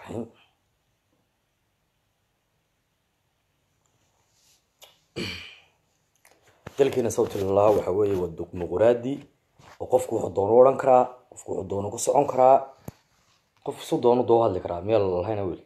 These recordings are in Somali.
الرحيم dalkiina sababta lalahaa waxa weeye waa dimuquraadi oo qofku wuxuu doono u odhan karaa qofku wuxuu doono ku socon karaa qof su doono doo hadli karaa meel lahayna weli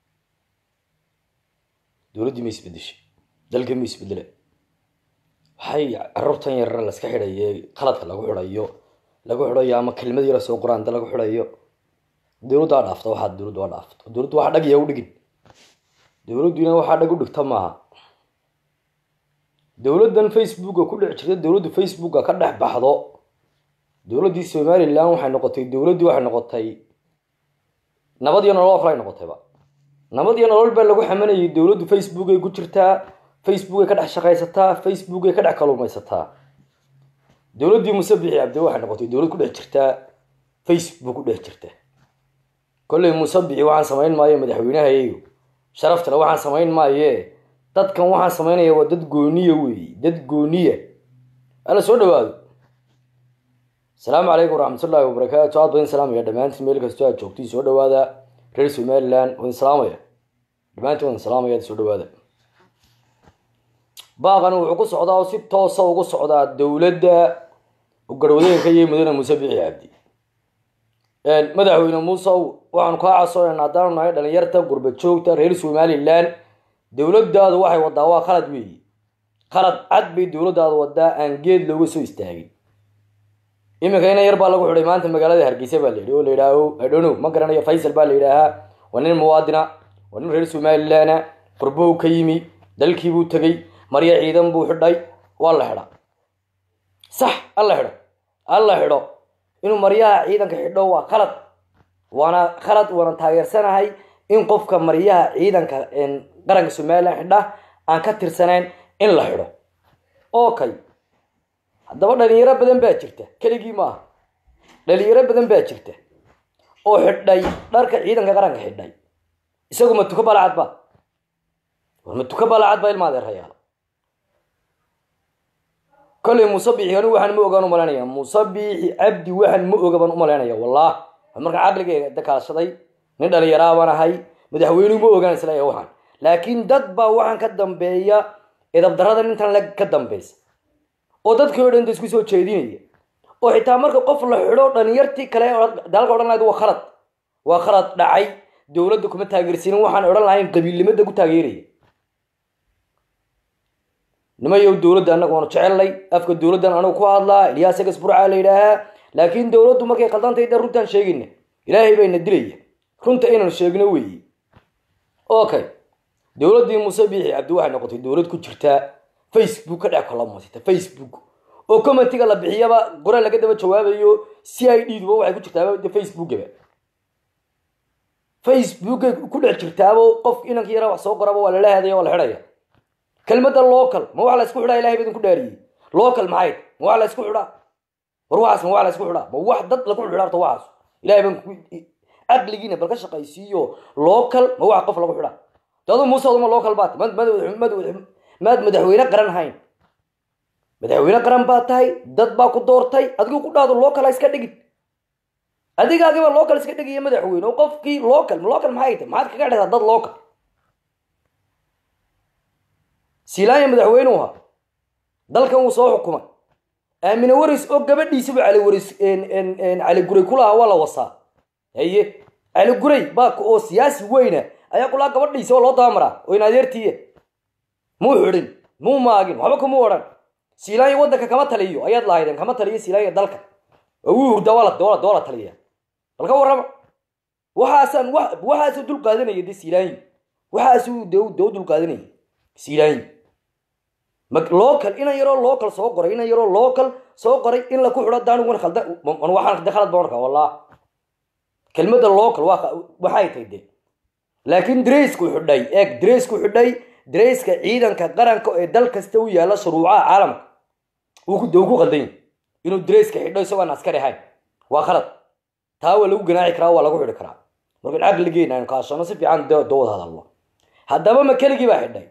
dowladdii ma isbedeshay dalkii ma isbedele waxay carruurtan yarara laska xidhaye qaladka lagu xidhayo lagu xidhayo ama kelmad yara soo qoraanta lagu xidhayo dowladda waa dhaafta waxaa dowladda waa dhaafta dowladdu waxa dhag yaa u dhigin dowladduna waxaa dhag u dhigta maaha dowladdan facebooka ku dhex jirta dowladdu facebooka ka dhex baxdo dowladdii somalilan waxay noqotay dowladdii waxay noqotay nabad iyo nolol oo kale ay noqotayba nabad iyo nolol baa lagu xamanayay dowladdu facebook ay ku jirtaa facebook ay ka dhex shaqaysataa facebook ay ka dhex kaluumaysataa dowladdii musabixi cabdi waxay noqotay dowlad ku dhex jirtaa facebook ku dhex jirta kolley musabixi waxaan samayn maayo madaxweynahayayo sharaftale waxaan samayn maaye dadkan waxaan samaynaya waa dad gooniya weeye dad gooniya alla soo dhawaado asalaamu calaykum waraxmatullaahi wabarakaatu aad badin salaamaya dhammaantiin meel kastoo aad joogtiin soo dhawaada reer somaliland wadin salaamaya dhammaantiin wadin salaamaya soo dhawaada baaqani wuxuu ku socdaa oo si toosa ugu socdaa dowladda garwadeenka iyo mudane muuse bixi cabdi madaxweyne muusew waxaanu kaa casoonaynaa haddaanu nahay dhalinyarta gurba joogta reer somaliland dowladdaadu waxay wadaa waa khalad weeye khalad cad bay dowladdaadu wadaa aan geed looga soo istaagin iminka ina yar baa lagu xidhay maanta magaalada hargeysa baa la yidhi oo la yidhaaho idhonow ma garanayo faysal baa la yidhaahaa waa nin muwaadina waa nin reer somalilandna qurbow ka yimi dalkiibuu tegey marya ciidan buu xidhay waa la xidha sax alla xidho alla xidho inuu maryaha ciidanka xidho waa khalad waana khalad waana taageersanahay in qofka maryaha ciidanka qaranka somalilan xidha aan ka tirsanayn in la xidho okay haddaba dhalinyaro badan baa jirta keligii maaha dhalinyaro badan baa jirta oo xidhay dharka ciidanka qaranka xidhay isagu ma tuka balacad ba war ma tuka balacad ba ilma adeerayaal kolley musabixi anigu waxaan ma ogaan umalaynaya musabixi cabdi waxaan ma oga baan umalaynaya wallah markaan caqligeyga dakaashaday nin dhalinyaraa baan ahay madaxweynuhu ma ogaan isla waxaan laakiin dad baa waxaan ka dambeeya edabdarada intan le ka dambeysa oo dadkii o dhan da isku soo jeedinaya oo xitaa marka qof la xidho dhalinyartii kale dalka odhan lahayd waa khalad waa khalad dhacay dowladda kuma taageersiinin waxaan odhan lahayn qabiilnimada ku taageeraya nimayow dowladda annaga waanu jecelnay afka dowladdan anagu ku hadlaa ilyaas egas burcaa la yidhaahaa laakiin dowladdu markay khaldantay dhan runtaan sheegayna ilaahay bayna dilaya runta inaan sheegno weeye okay dowladdii muuse biixi cabdi waxay noqotay dowlad ku jirtaa facebook ka dhex kalamasita facebook oo commentiga la bixiyaba qora laga daba jawaabayo c i d duba waxay ku jirtaaba facebookaba facebookay ku dhex jirtaabo qof inanka yara wax soo qoraba waa lala hadaya waa la xidhaya kelmadda local ma wax la isku xidhaa ilahay badin ku dhaariyey local maxay ma wax la isku xidhaa war waxaas ma wax la isku xidhaa ma wax dad lagu xidhaa horta waxaas ilahay baan caqligiina bal ka shaqaysiiyo local ma wax qof lagu xidhaa dadu muuse odama local baat maad madaxweyne qaran hayn madaxweyne qaran baa tahay dad baa ku doortay adigu ku dhahdo local ha iska dhigin adigaagiba local iska dhigiyo madaxweyne oo qofkii local local maxay tahay maxaad kaga dhehdaa dad local silaanya madaxweyne u ahaa dalkan wuu soo xukumay aamine waris oo gabadhiisaba cali waris cali guray kulahaa waa la wasaa haye cali guray baa oo siyaasi weyna ayaa kulaa gabadhiisa oo loo dabamaraa oo in adeertiiya muu xidhin muu maagin waxba kumuu odhan silaanya waddanka kama taliyo ayaad lahaydeen kama taliyo silaanya dalka oo wuu hurdaa waa la doola taliya bal ka warrama waxaasaan waxaasuu dul qaadanaya de silaanyi waxaasuu de dee u dul qaadanaya silaanyi local inan yaroo local soo qoray inan yaroo local soo qoray in la ku xidho daanigun khalda waxaan de khalad baan arkaa wallah kelmadda local waa waxay tahay de laakiin draysku xidhay eeg draysku xidhay darayska ciidanka qaranka ee dal kasta u yaalla shuruucaha caalamka uu de uu ku qaldan yahy inuu darayska xidho isagoon askari ahayn waa khalad taa waa lagu ganaaxi karaa waa lagu xidhi karaa markaan caqligeena aynu kaashano si fiican dowad hadalno haddaba ma keligii baa xidhay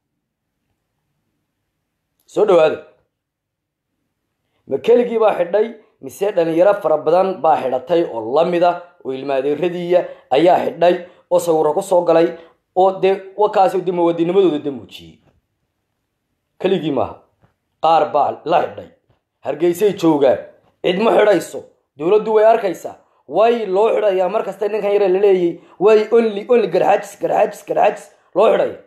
soo dhawaada ma keligii baa xidhay mise dhalinyaro fara badan baa xidhatay oo lamida oo ilmaadeeradiiya ayaa xidhay oo sawiro ku soo galay oo dee wakaasi de muwaadinimadooda de muujiyey keligii maaha qaar baa la xidhay hargeysay joogaan cid ma xidhayso dowladdu way arkaysaa way loo xidhayaa mar kasta ninkan yare la leeyay way only only garxaajis garxaajis garxaajis loo xidhaya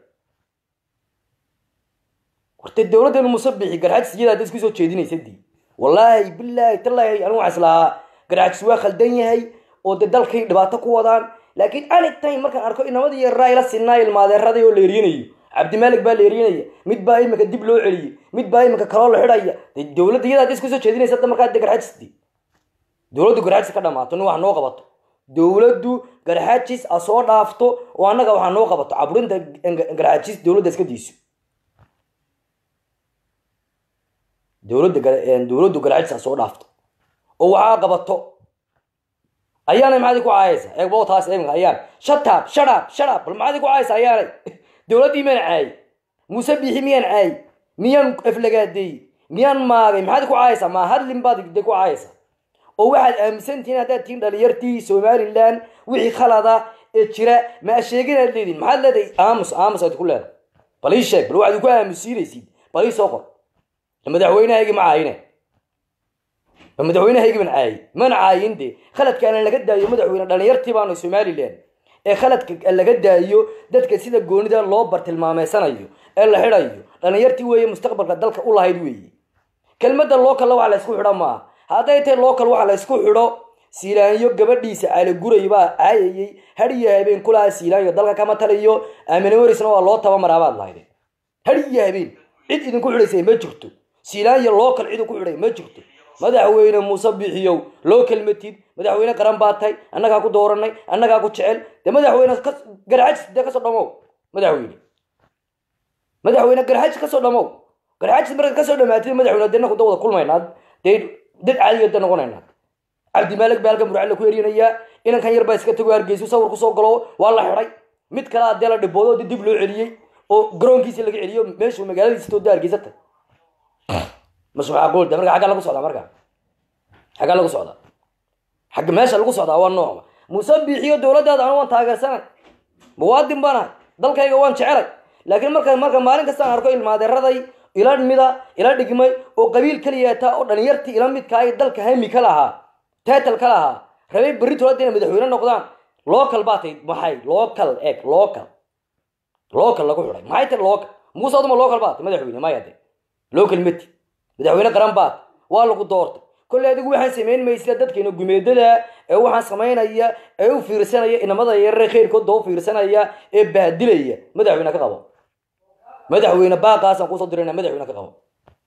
horte dowladdeenu musabixi garxaajis iyadaa da isku soo jeedinaysa dii wallaahi bilaahi tallaahi anigu waxaan islahaa garxaajis waa khaldan yahay oo de dalkay dhibaato ku wadaan laakiin anytime markaan arko inamadii yaraa ila sinaa ilmaadeeraday oo la erinayo cabdimaalik baa la erinaya mid baa iminka dib loo celiyey mid baa iminka kaloo la xidhaya de dowladda iyadaa da isku soo jeedinaysa hadda markaa de garxaajis dii dowladdu garxaajis ka dhamaato nin wax noo qabato dowladdu garxaajis a soo dhaafto oo annaga waxaa noo qabato caburinta garxaajis dowladda iska diiso dowladda dowladdu garxaajis a soo dhaafto oo waxaa qabato ayaanay maxaadi ku caayaysa eegbo taas iminka ayaan shataab shadhaab shadhaab bal maxaadi ku caayaysa ayaanay dowladdii miyaan caayay muuse biixi miyaan caayay miyaan aflagaadeeyey miyaan maagay maxaad ku caayaysaa maa hadlin baad de ku caayaysaa oo waxaad aaminsantihiin haddaad tihiin dhalinyartii somalilan wixii khalada ee jira ma sheeginaad leedihin maxaad leedahay aamus aamus aad ku leedahay bal ii sheeg bal waxaad ku aamusiinaysid bal ii soo qor madaxweynahaygi ma caayine madaxweynahaygi ban caayay mana caayin de khaladkaana laga daayo madaxweyne dhalinyartii baanu somalilan ee khaladka laga daayo dadka sida goonida loo bartilmaameysanayo ee la xidhayo dhalinyartii weeye mustaqbalka dalka u lahayd weeye kelmadda lookalla waxa la ysku xidha maaha hadday tahay local waxa la ysku xidho siilaanyo gabadhiisa caaliguray baa caayayey hadiyo habeen kulaha siilaanyo dalka kama taliyo aaminowarisna waa loo tabamaraabaad lahayde hadiyo habeen cid idinku xidhaysa ma jirto siilaanyo local cid ku xidhay ma jirto madaxweyne muuse bixiyow loo kelmatid madaxweyne qaran baa tahay annagaa ku dooranay annagaa ku jecel de madaxweyne garxajis dee kasoo dhamow madaxweyne madaxweyne garxajis kasoo dhamow garxajis markaad kasoo dhamaatid madaxweyne dee naku da wada kulmaynaa dee dad caadiga da noqonaynaa cabdimaalig baa halkan burcalla ku erinayaa inankan yar baa iska tago hargeysu sawir kusoo galo waa la xidhay mid kale adee la dhiboodo de dib loo celiyey oo garoonkiisi laga celiyo meeshuu magaaladiisa tooda hargeysata mas macquul de marka xaggaa lagu socdaa marka xaggaa lagu socdaa xagga meesha lagu socdaa waa noocma muuse biixiyo dowladdaada anu waan taageersanay muwaadin baan ahay dalkayga waan jecelay laakiin marka marka maalin kastaan arko ilmaadeeraday ila mida ila dhigmay oo qabiil keliyaata oo dhalinyartii ila midkaa ay dalka hami ka lahaa teetal ka lahaa rabay berri tolada inay madaxweyne noqdaan local baa tay maxay local eg local local lagu xidhay maxay tay local muuse aduma local baa tay madaxweyne maya de local meti madaxweyne qaran baad waa lagu doortay kolley adigu waxaan samayn maysla dadkeena gumeedada ee waxaan samaynaya ee u fiirsanaya inamada yarare khayrkooda u fiirsanaya ee baadilaya madaxweyne ka qabo madaxweyne baaqaasaan kusoo dirayna madaxweyne ka qabo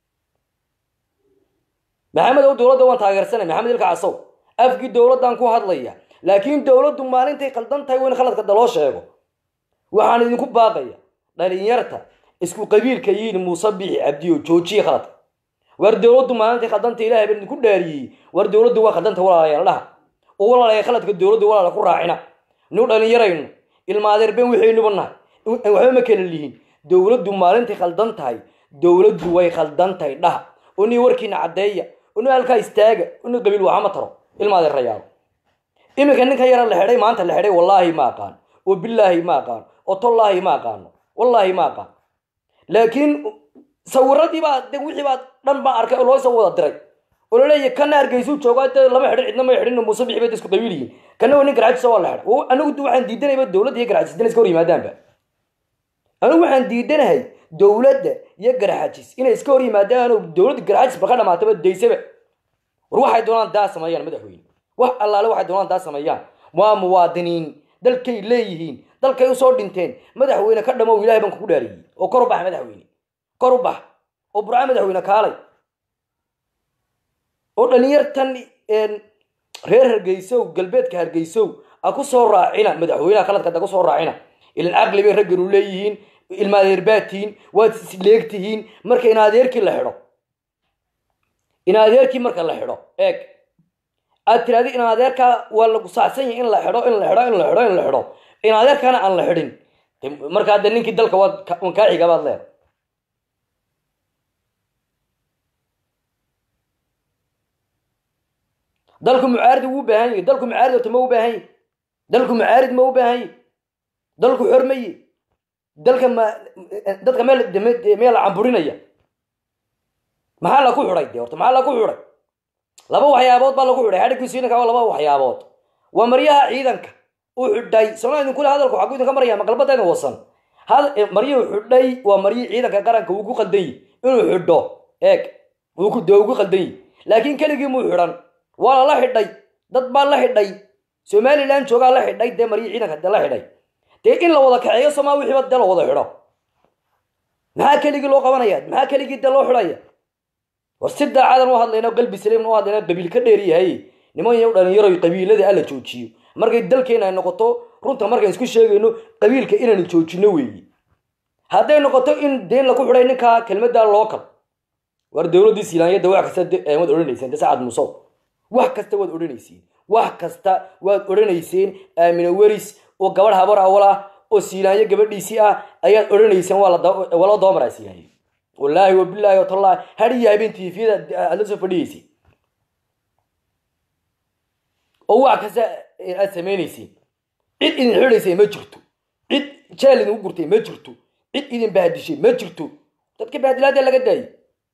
maxamed ow dowladda waan taageersanay maxamed ilka casow afkii dowladdan ku hadlaya laakiin dowladdu maalintay khaldan tahay waa in khaladka daloo sheego waxaan idinku baaqaya dhalinyarta isku qabiilka yiin muuse bixi cabdiyo joojiye khaladka war dowladdu maalintay khaldanta ilahay baan idinku dhaariyey war dowladdu waa khaldanta walaalayaal dhaha oo walaalaya khaladka dowladdu walaala ku raacina nu dhalinyaraynu ilmaadeerben waxaynuba nahay waxba ma kala lihin dowladdu maalintay khaldan tahay dowladdu way khaldan tahay dhaha uni warkiina caddeeya uni halkaa istaaga uni qabiil waxama taro ilmaadeerayaalo iminka ninkan yara la xidhay maanta la xidhay wallaahi ma aqaan oo bilaahi ma aqaan oo tollaahi ma aqaano wallaahi ma aqaan laakiin sawiradii baa de wixii baa dhan baan arkay oo loo soo wada diray oo laleeyahy kana hargeysuu joogaa de lama xidhin cidna may xidhin muuse bixi bay da isku qabiil yihiin kana waa nin garxajisa waa la xidhay anigu waxaan diidanayba dowladda iyo garxajis inay iska hor yimaadaanba anigu waxaan diidanahay dowladda iyo garxajis inay iska hor yimaadaan oo dowladda garxajis ba ka dhamaataba daysaba war waxay doonaan daa sameeyaan madaxweyne wax allaale waxay doonaan daa sameeyaan waa muwaadiniin dalkay leeyihiin dalkay usoo dhinteen madaxweyne ka dhamow ilahay baan kugu dhaariyey oo kor u bax madaxweyne kor u bax oo burca madaxweyne kaalay oo dhalinyartan reer hargeysow galbeedka hargeysow a ku soo raacina madaxweyneha khaladka da ku soo raacina ilan caqli bay ragganu leeyihiin ilmaadeerbaatihiin waad isleegtihiin marka in adeerkii la xidho in adeerkii marka la xidho eeg aad tiraadi in adeerkaa waa lagu saacsan yahay in la xidho in la xidho in la xidho in la xidho in adeerkaana aan la xidhin markaa de ninkii dalka waad kaa xiga baad leedahay dalku mucaarid wuu baahan yahay dalku mucaarid ota ma u baahan yahy dalku mucaarid ma u baahan yahy dalku xormaye dalka ma dadka meel meel la camburinaya maxaa laku xidhay de horta maxaa laku xidhay laba waxyaabood baa lagu xidhay hadhigii siinanka waa laba waxyaabood waa maryaha ciidanka u xidhay soona idinkule hadalku xagu idinka maraya maqalbadayda wasan maryuhu xidhay waa maryihii ciidanka qaranka uu ku qaldan yi inuu xidho eeg de ugu qaldan yi laakiin keligii muu xidhan waa lala xidhay dad baa la xidhay somalilan joogaa la xidhay dee maryihii ciidanka de la xidhay dee in la wada kaxeeyo somaa wixiiba dee la wada xidho maxaa keligii loo qabanaya maxaa keligii dee loo xidhaya war si daacadan u hadlayna qalbi saliimna u hadlayna qabiil ka dheeryahay niman yow dhalinyaro qabiilada alla joojiyo markay dalkeena ay noqoto runta markaan isku sheegayno qabiilka inaynu joojino weeye hadday noqoto in deen laku xidhay ninkaa kelmadda local war dowladdii silaanyada wax kasta waad odhanayseen de sacad musow wax kasta waad odhanayseen wax kasta waad odhanayseen aamine weris oo gabadh habar awal ah oo siilaanyo gabadhiisii ah ayaad odhanayseen waa loo dabamaraa siilaanyo wallaahi wabilaahi watallahi hadhiyo habeen tviyada aad la soo fadhiyeyseen oo wax kasta aad samaynaysiin cid idin xidhaysay ma jirto cid jeel idinku gurtay ma jirto cid idin bahdishay ma jirto dadka bahdilaada laga daayay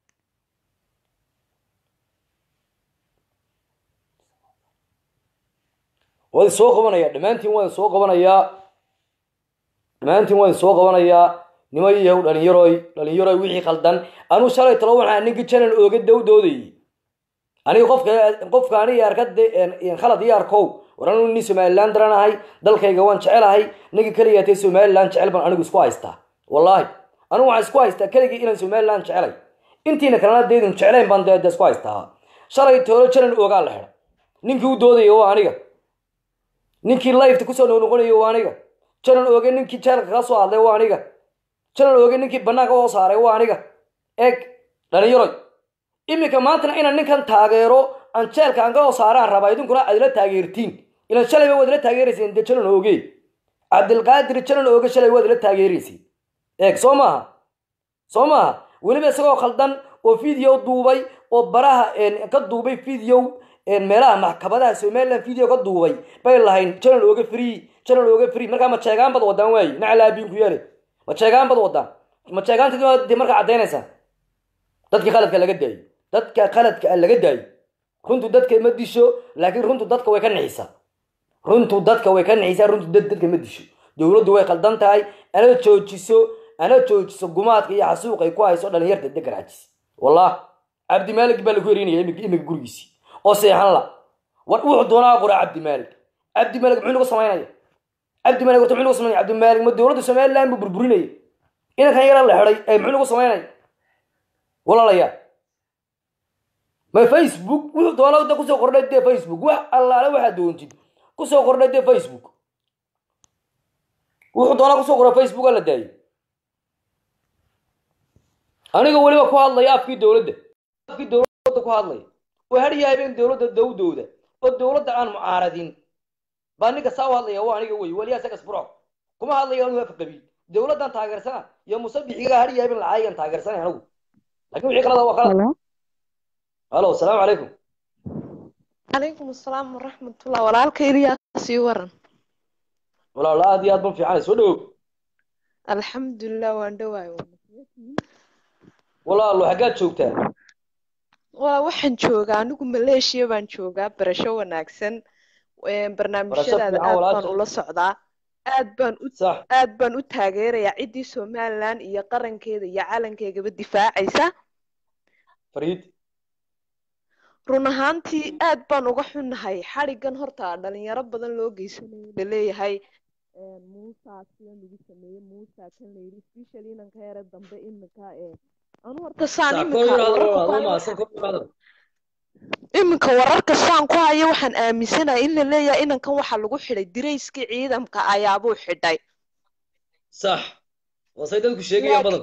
waad soo qabanayaa dhammaantiin waan soo qabanayaa dhammaantiin waan soo qabanayaa nima yahow dhalinyaroy dhalinyaroy wixii khaldan anuu shalay talo waxaa ninka janan ooga dawdoodayay aniga qofka qofka aniga arkade khalad iyo arkow war anu nin somalilan daranahay dalkayga waan jecelahay ninka keligaatee somalilan jecel baan anigu isku haystaa wallaahi anigu waxaan isku haystaa keligii inaan somalilan jecelay intiina kalena deedin jeclayn baan dee isku haystaa shalay toolo janan oogaa la xidha ninkii u doodaya waa aniga ninkii lifeta kusoo noqnoqonaya waa aniga janan ooge ninkii jeelka kaga soo hadlay waa aniga janan ooge ninkii banaanka oo saaray waa aniga eeg dhalinyaroy iminka maantana inaan ninkan taageero aan jeelka aan ka hoo saaraan rabaa idinkuna aad ila taageertiin ilan shalayba waad ila taageerayseen dee janan ooge cabdilqaadir janan ooge shalay waad ila taageerayseen eeg soo maaha soo maaha weliba isagoo khaldan oo video duubay oo baraha ka duubay video meelaha maxkamadaha somalilan video ka duubay bay lahayn janan ooga free janan ooga free markaa ma jeegaan bad wadaan waaye nacalaabiin ku yeele ma jeegaan bad wadaan ma jeegaanta markaa caddaynaysaa dadkii qaladka laga daayo dadka qaladka laga daayo runtu dadka ma disho laakiin runtu dadka way ka nixisaa runtu dadka way ka nixisaa runtu dadka ma disho dowladdu way khaldan tahay ana joojiso ana joojiso gumaadka iyo xasuuq ay ku hayso dhalinyarta degan cajis wallah cabdimaalig baa lagu herinaya imika gurigiisii oo seexan la war wuxuu doonaa qora cabdimaalig cabdimaalig muxuu nagu samaynaya cabdimaalig horta muxuu nagu samaynaya cabdimaalig ma dowladda somaliland buu burburinaya inankan yara la xidhay ee muxuu nagu samaynaya walaalayaa ma facebook wuxuu doonaa da kusoo kordhay dee facebook wax allaale waxaa doontid kusoo kordhay dee facebook wuxuu doonaa kusoo kordhay facebook la daayay aniga weliba ku hadlaya afkii dowladda afkii dowladda ku hadlaya oo hadhiya habeen dowladda dawdooda oo dowladda aan mucaaradin baa ninka saa u hadlaya waa aniga wey waliyaa sagas burco kuma hadlayo anu af qabiil dowladdan taageersana iyo musabixiga hadhiya habeen lacaagan taageersanay anigu lakin wixii kalada waa khalad halo asalaamu calaykum calaykum asalaam waraxmatullah walaalka ilyaa sii waran walaalo aad iyo aad ban fiicanay soo dhawow alxamdulilah waan dhawaay walaalo xaggaad joogtaa wala waxaan joogaa anigu maleeshiya baan joogaa barasho wanaagsan barnaamijyadaada aad baan ula socdaa aad baan u aad baan u taageerayaa ciddii somaliland iyo qarankeeda iyo calankeegaba difaacaysa fariid run ahaantii aad baan uga xunnahay xadhigan horta dhalinyaro badan loo geysanayo laleeyahay muusa sida lagu sameeyey muusa kan layidhi specially inanka yare dambe iminka anu horta saan iminka wararka saan ku haya waxaan aaminsanahay in la leeyahay inankan waxaa lagu xidhay dirayskii ciidamka ayaabuu xidhay sax waasay dadku sheegayaan badan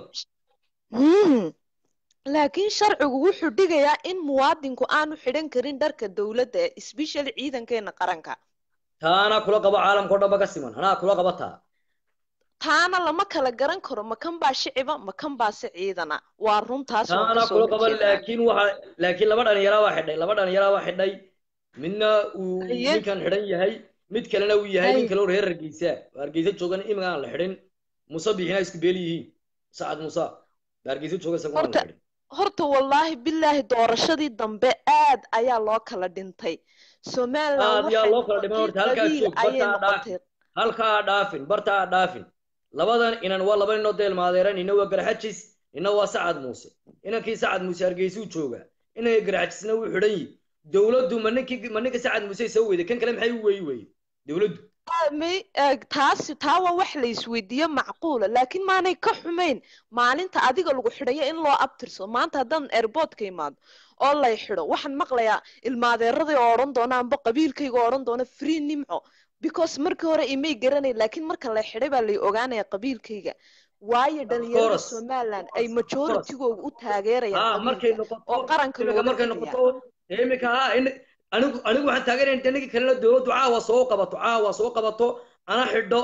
laakiin sharcigu wuxuu dhigayaa in muwaadinku aanu xidhan karin dharka dowladda especially ciidankeena qaranka taa anaa kula qabo caalamkao dhan ba ka siman anaa kula qaba taa taana lama kala garan karo makan baa shiciba makan baase ciidana waa runtaas taa anaa kula qaba laakiin waxa laakiin laba dhalinyaraa waa xidhay laba dhalinyaraa waa xidhay midna uu ninkan xidhan yahay mid kalena uu yahay nin kaleo reer hargeysa oo hargeysa joogan imiga aan la xidhin muuse bixina isku beeli yihiin sacad muuse ba hargeysa jooga isagu aan la xidhin horta wallaahi bilaahi doorashadii dambe aad ayaa loo kala dhintay somaliland aad yaa loo kala dhiman horta halkaa joog bartaa dhaafin halkaa dhaafin bartaa dhaafin labadan inan waa laba ninoo deelmaadeeran ina waa garxajis ina waa sacad muuse inankii sacad muuse hargeysuu joogaa inanka garxajisna wuu xidhan yihi dowladdu ma ninkii ma ninka sacad muuse soo weyday kan kale maxay u weyi weye dowladdu taasi taa waa wax la isweydiiyo macquula laakiin maanay ka xumayn maalinta adiga lagu xidhayo in loo abtirso maanta haddaan airportka imaado oo lay xidho waxaan maqlayaa ilmaadeeradii oo odhan doona amba qabiilkayga oo odhan doona free nimco because markii hore imay garanay laakiin marka lay xidhay baa lay ogaanaya qabiilkayga waayo dhalinyarada somaliland ay majoritygooda u taageerayaan oo qaranka imika ha anigu anigu waxaan taageeraya ninkii kalena dowladdu caawa soo qabato caawa soo qabato ana xidho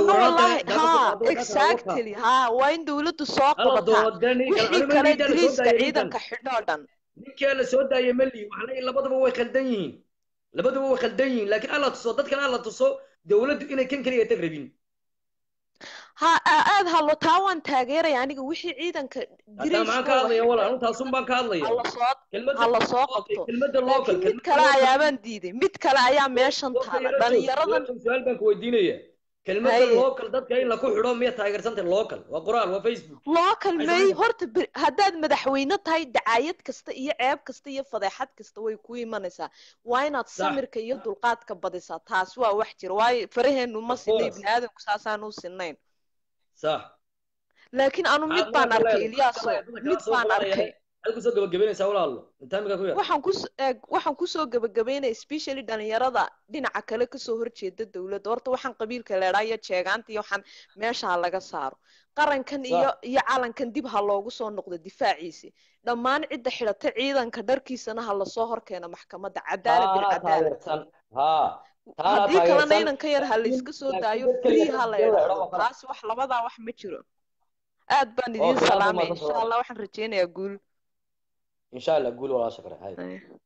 exactly ha waa in dowladdu soo qabataa wixii kale ingiriiska ciidanka xidho o dhan ninkii la soo daayay mali waxna labadaba way khaldan yihiin labadaba way khaldan yihiin laakiin alla tuso dadkan alla tuso dowladdu inay kan kaliya tag rabin ha aad hallo taa waan taageeraya aniga wixii ciidanka maxaan ka hadlaya walaal intaasun baan ka hadlaya hala soo qabto laakiin mid kale ayaabaan diiday mid kale ayaa meeshan taala dhalinyaradan su-aal baan ku weydiinaya kelmadda local dadka in laku xidho miya taageersantay local waa qoraal waa facebook local may horta haddaad madaxweyne tahay dacaayad kasta iyo ceeb kasta iyo fadeexad kasta way ku imanaysaa waa inaad samirka iyo dulqaadka badisaa taas waa wax jira waayo faraheenu ma sinay bini aadamku saasaan u sinayn صح laakiin anu mid baan arkay ilyaaso mid baan arkay kusoo gabagabaynaysaa walaalo intaamika ku waxaan kus waxaan kusoo gabagabaynaya especially dhalinyarada dhinaca kale kasoo horjeeda dowladda horta waxaan qabiilka leedhaa iyo jeegaanta iyo waxaan meesha laga saaro qarankan iyo iyo calankan dib ha loogu soo noqdo difaaciisi dhammaan cidda xidhata ciidanka dharkiisana ha lasoo horkeeno maxkamadda cadaalad bilcadaalad haddii kalena inanka yar ha layska soo daayo free ha la idhaahdo taasi wax labadaa wax ma jiro aad baan idiin salaamay insha allah waxaan rajeynayaa guul insha allah guul walaa shakre hay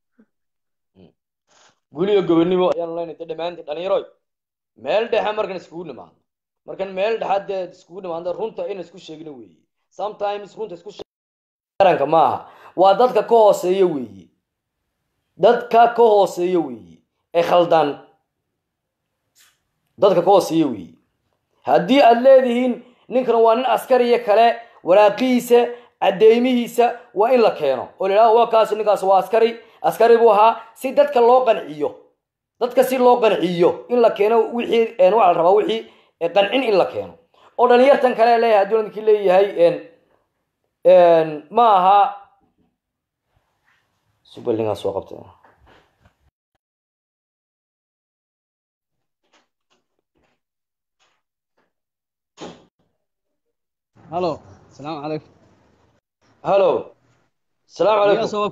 guul iyo gobonimo ayaan leenahay dhammaantiin dhalinyaroy meel dhexe markan iskugu nimaado markan meel dhexaad dee iskugu nimaado runta in isku sheegno weeye sometimes runta isku qaranka maaha waa dadka ka hooseeya weeye dadka ka hooseeya weeye ee khaldan dadka ka hooseeya weeye haddii aad leedihiin ninkan waa nin askariya kale waraaqihiisa cadeymihiisa waa in la keeno oo la yidhahdo waa kaasi ninkaas waa askari askari buu ahaa si dadka loo qanciyo dadka si loo qanciyo in la keeno wixii waxaa la rabaa wixii qancin in la keeno oo dhalinyartan kale leeyahay hadduu ninkii leeyahay ma aha subalingaa soo qabtay هلو السلام عليكم هلو السلام عليكم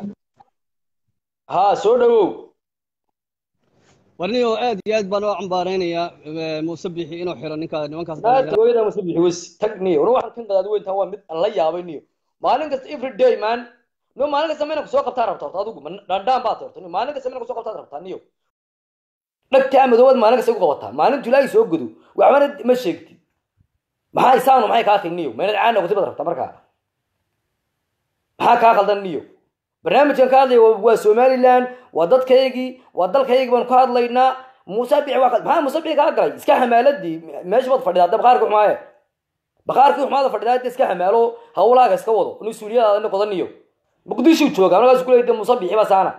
ها soo dhawow warniyo aad iyo aad baan oo cambaaraynayaa musabixi inuu xiro ninka nimankaas hooyada musabixi wes tag niyo wana waxaan kan qadaad weyntaan waa mid aan la yaabay niyo maalin kasta every day man no maalin kasta mayna kusoo qabtaa rabtaa horta adigu dhandhaan baad horta niyo maalin kasta mayna kusoo qabtaad rabtaa niyo dhagtaa madoobaad maalin kasta ugu qabataa maalintu ilaahay soo godo waxbana ma sheegtid maxaa isaanu maxay kaa tigniyo meynad caan noqotay baad rabtaa markaa maxaa kaa qaldan niyo barnaamijkan ka hadlaya waa somaliland waa dadkaygii waa dalkaygii baanu ka hadlaynaa muuse bici waa maxaa muuse bici kaa galay iska xamaaladii meesha baad fadhidaa hadda baqaarkii xumaaye baqaarkii xumaada fadhidaa hadda iska xamaalo hawlaaga iska wado mas-uuliyadaada ina qodaniyo muqdishuu jooga markaas ku leeyda muuse bici ba saana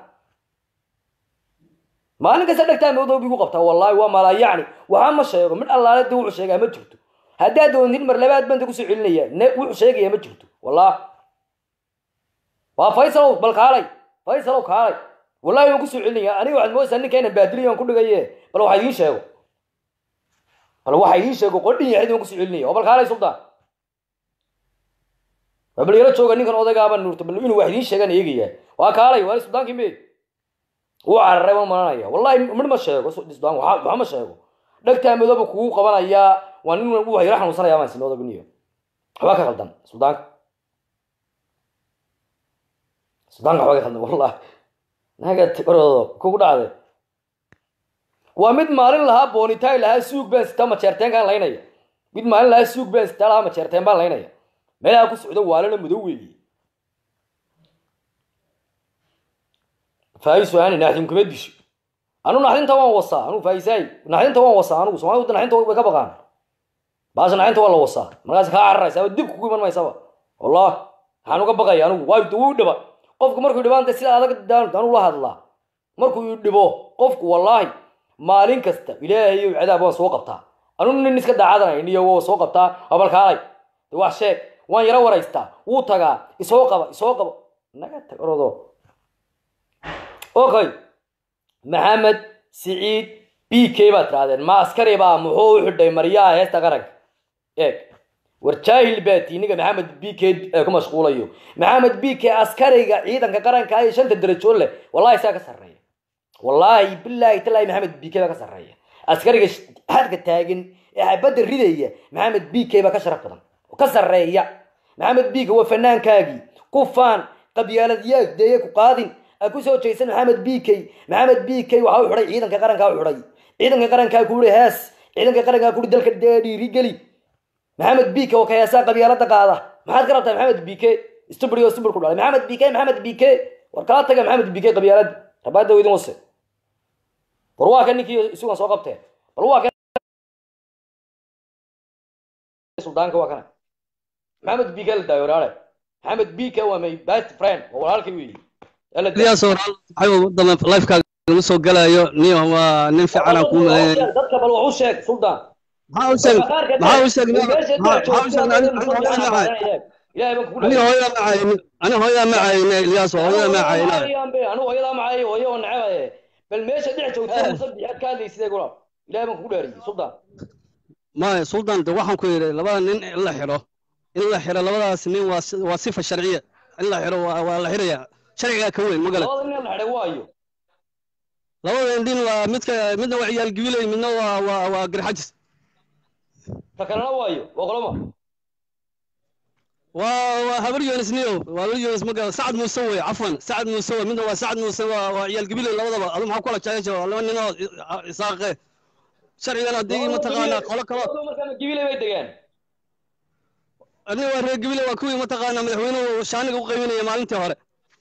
maalin kasta dhegtaa madoob igu qabtaa wallaahi waa malaa yacni waxaa ma sheego mid allaale de wuxuu sheegaa ma jirto haddaad doontin mar labaad banta kusoo celinaya ne wuxuu sheegaya ma jirto wallah waa faysalow bal kaalay faysalow kaalay wallahi waan kusoo celinaya aniga waxaad moodaysaa ninkayna baadiliya aan ku dhigaye bal waxa idiin sheego bal waxa idiin sheego qodhin yaxid waan kusoo celinaya oo bal kaalay suldaan waa bal yaro jooga ninkan odaygaaba nuurta bal inuu wax idiin sheegaan eegaya waa kaalay waa suldaankii meed wuu cararay waan malanaya wallahi mid ma sheego suldaan waxa ma sheego dhegtaa madooba kugu qabanayaa waa nin uu yaro xanuunsanaya baan sinooda biniyo waxbaa ka qaldan suldaanka suldaanka waxbaa ka qaldan wallahi naga oroodo kugu dhacday waa mid maalin lahaa boonitaay lahaa suug baan sitaa majeerteenkaan laynaya mid maalin lahaa suug baan sitaa lahaa majeerteen baan laynaya meelaha ku socdo waalana madow weeye faa'iisu aani naxdin kuma disho anu naxdinta waan wasaa anu faa'iisaay naxdinta waan wasaa anugu soomaalida naxdinta way ka baqaan baasha naxdinta waa la wasaa markaas kaa cararaysa ama dib kugu iman maysaba wallah waxaan uga baqaya anigu waa wuu dhiba qofku markuu dhibaanta sida adag anu la hadlaa markuu dhibo qofku wallaahi maalin kasta ilaahayow cadaab waan soo qabtaa anu nin iska daacadanay niyo waa soo qabtaa abalkaalay de wax sheeg waan yaro waraystaa wuu tagaa isoo qaba isoo qaba naga tag orodo okay maxamed siciid b k baad tirahdeen ma askari baa muxuu u xidhay maryaha heesta qaranka eeg war jaahil baati ninga maxamed b k ku mashquulayo maxamed b k askariga ciidanka qaranka ee shanta darajo leh wallahi saa ka sarreeya wallaahi bilaahi talaahi maxamed b k baa ka sarreeya askariga xadka taagan ee xabadda ridaya maxamed b k baa ka sharaf badan oo ka sarreeya maxamed b k waa fanaankaagii ku faan qabyaaladyaa deeye ku qaadin a ku soo jeesan maxamed b k maxamed b k waxa u xidhay ciidanka qarankaa u xidhay ciidanka qarankaa kuuri hees ciidanka qarankaa kuuri dalka dhiirigeli maxamed b k oo ka heesaa qabyaalada qaada maxaad ka rabtaa maxamed b k stubri oo stubur ku dhalay maxamed b k maxamed b k war kala taga maxamed b k qabyaalada rabaada idin wase war waa ka ninkii isugan soo qabteen bal waa ka suldaanka waa kana maxamed b k la daayo walaale maxamed b k waa my best friend waa walaalkay weeye lifekaaga lagu soo galayo niyo waa nin fiican aan kuu malaynaya dadka bal wax u sheeg suldaan maxaa u sheeg maxaa u sheeg maxaa u sheeg ilaahay baan kugu ani hooyada ma cayni ani hooyada ma cayni ilyaas hooyada ma cayna anu hooyadaa macay hooyo oo nacabaye bal meesha dhex joogta musa biyaad ka hadlaysidee gula ilaahay baan kugu dhaariyey suldaan maya suldan de waxaan ku yidhi labada nin in la xidho in la xidho labadaas nin waa waa sifa sharciya in la xidho waa waa la xidhaya sharcigaa ka weyn magala labada nin la xidhay waayo labada nin waa midka midna waa ciyaal gibiley midna waa waa waa garxajis ta kalena waayo waa qoloma waa waa habar yonis niyo waa la yonis magala sacad muuse wey cafwan sacad muuse wey midna waa sacad muuse waa waa ciyaal gibiley labadaba adu maxaa kula jecesha waa laba nin oo isaaqe sharcigan haddii mataqaanaa qolo kalo markaa gibiley bay degaan aniga waa reer gibiley waa kuwii mataqaanaa madaxweynuhu shaaniga u qaybinaya maalintii hore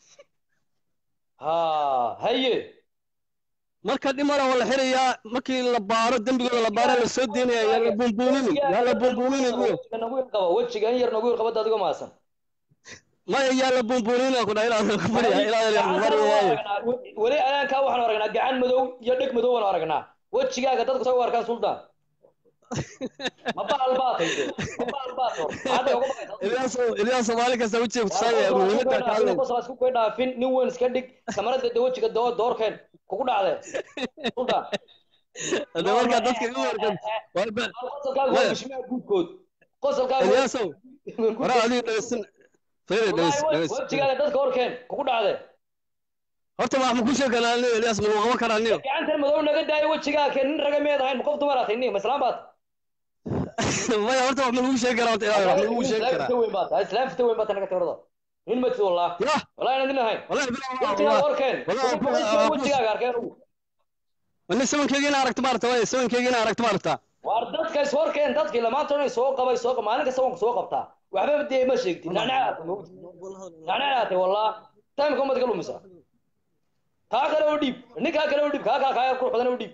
ha haye marka dhimala waa la xirayaa markii la baaro dembigooda la baaro la soo deynaya yaa la buunbuuninin yaa la buunbuuninin iyo nagu yar qaba wejiga in yar nagu yar qabada adigoo maasan maya yaa la buunbuunina ku dhaha ilaa ku fadhiya ilaa yar mariyaayo weli anaankaa waxaan aragnaa gacan madow iyo dheg madow waan aragnaa wejigaaga dadku say u arkaan suldaan ma bahal baatay ma bahal baat hor maxaad uga baqaysaa ilyaas ilyaas soomaali kasta wejiga kutusaya muhiimadda ka hadlay qosas ku dhaafin nin weyn iska dhig kamarada de wejiga doo doorkeen kugu dhacdee suldaan hada markaa dadka igu warkan waa ba qosolkaaga waa bishmaha guudkood qosolkaaga ilyaasow waraa adiga dhegeysan fayda dhegeys dhegeys wejigaaga dadka horkeen kugu dhacdee horta wax ma ku sheegi karaa niyo ilyaas ma qaban karaa niyo gacantan madow naga daayo wejigaaga keen nin raga meed ahayn ma qof dumar aatay nin ma islaan baad maya horta wax ma lagu sheegi karaa horta ilaa wax ma lagu sheegi karaa weyn baad tahay islaam fita weyn baad tahay naga tagrada nin ma tido wallah yah wallahi inaan din ahayn wallahi bilaa wejigaaga horkeen wallahi wejigaaga arkeen ugu wani sabankeyga ina aragto maarata way sabankeyga ina aragto maarata waar dadka is horkeen dadkii lamaanta inay soo qabay soo maalin kasta waan soo qabtaa waxba dee ma sheegtid nacnacaatay nacnacaatay wallah taimka umad ka lumisa kaa kale oo dhiib ninkaa kale oo dhiib kaa kaa kaa yar qurux badan oo dhiib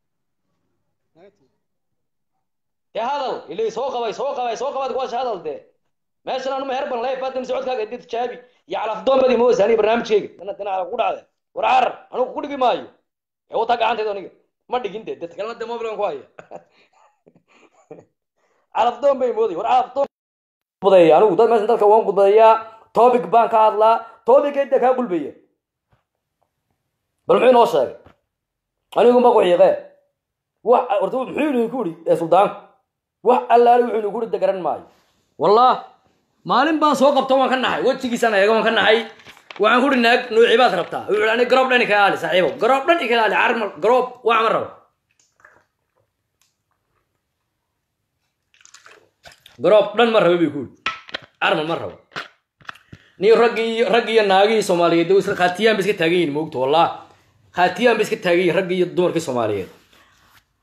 dee hadal ilay soo qabay soo qabay soo qabaad kuwaasha hadal dee meeshan anuma herban leef baadam socodkaaga did jaabi iyo calafdoon badi ma wasaaniya barnaamijkeyga dana dana calaf ku dhacde war carar anigu ku dhigi maayo ee wataa gacanteeda aniga ma dhigin dee dadka kalena dee mobilan ku haya calafdoon bay mooday war calafdoon budaya anigu dad meeshan dadka waan gudbayaa topic baan ka hadlaa topic kaa gulbaya bal muxuu inoo sheegay anigu ma ku xiiqee wax horta muxuu idinku yidhi ee suldaanku wax allaale wuxuu idinku yidhi garan maayo wallah maalin baan soo qabta waan ka naxay wejigiisaan eega waan ka naxay waxaan ku idhi naag noocii baad rabtaa wuxuu idhi ani garoob dhan ika ilaali saaxiibo garoob dhan ika ilaali carmal garoob wax ma rabo garoob dhan ma rabo bay ku yidhi carmal ma rabo niyo raggii raggii iyo naagihii soomaaliyeed isla khaatiyaan bay iska taagan yihin moogto wallah khaatiyaan bay iska taagan yihin raggii iyo dumarkii soomaaliyeed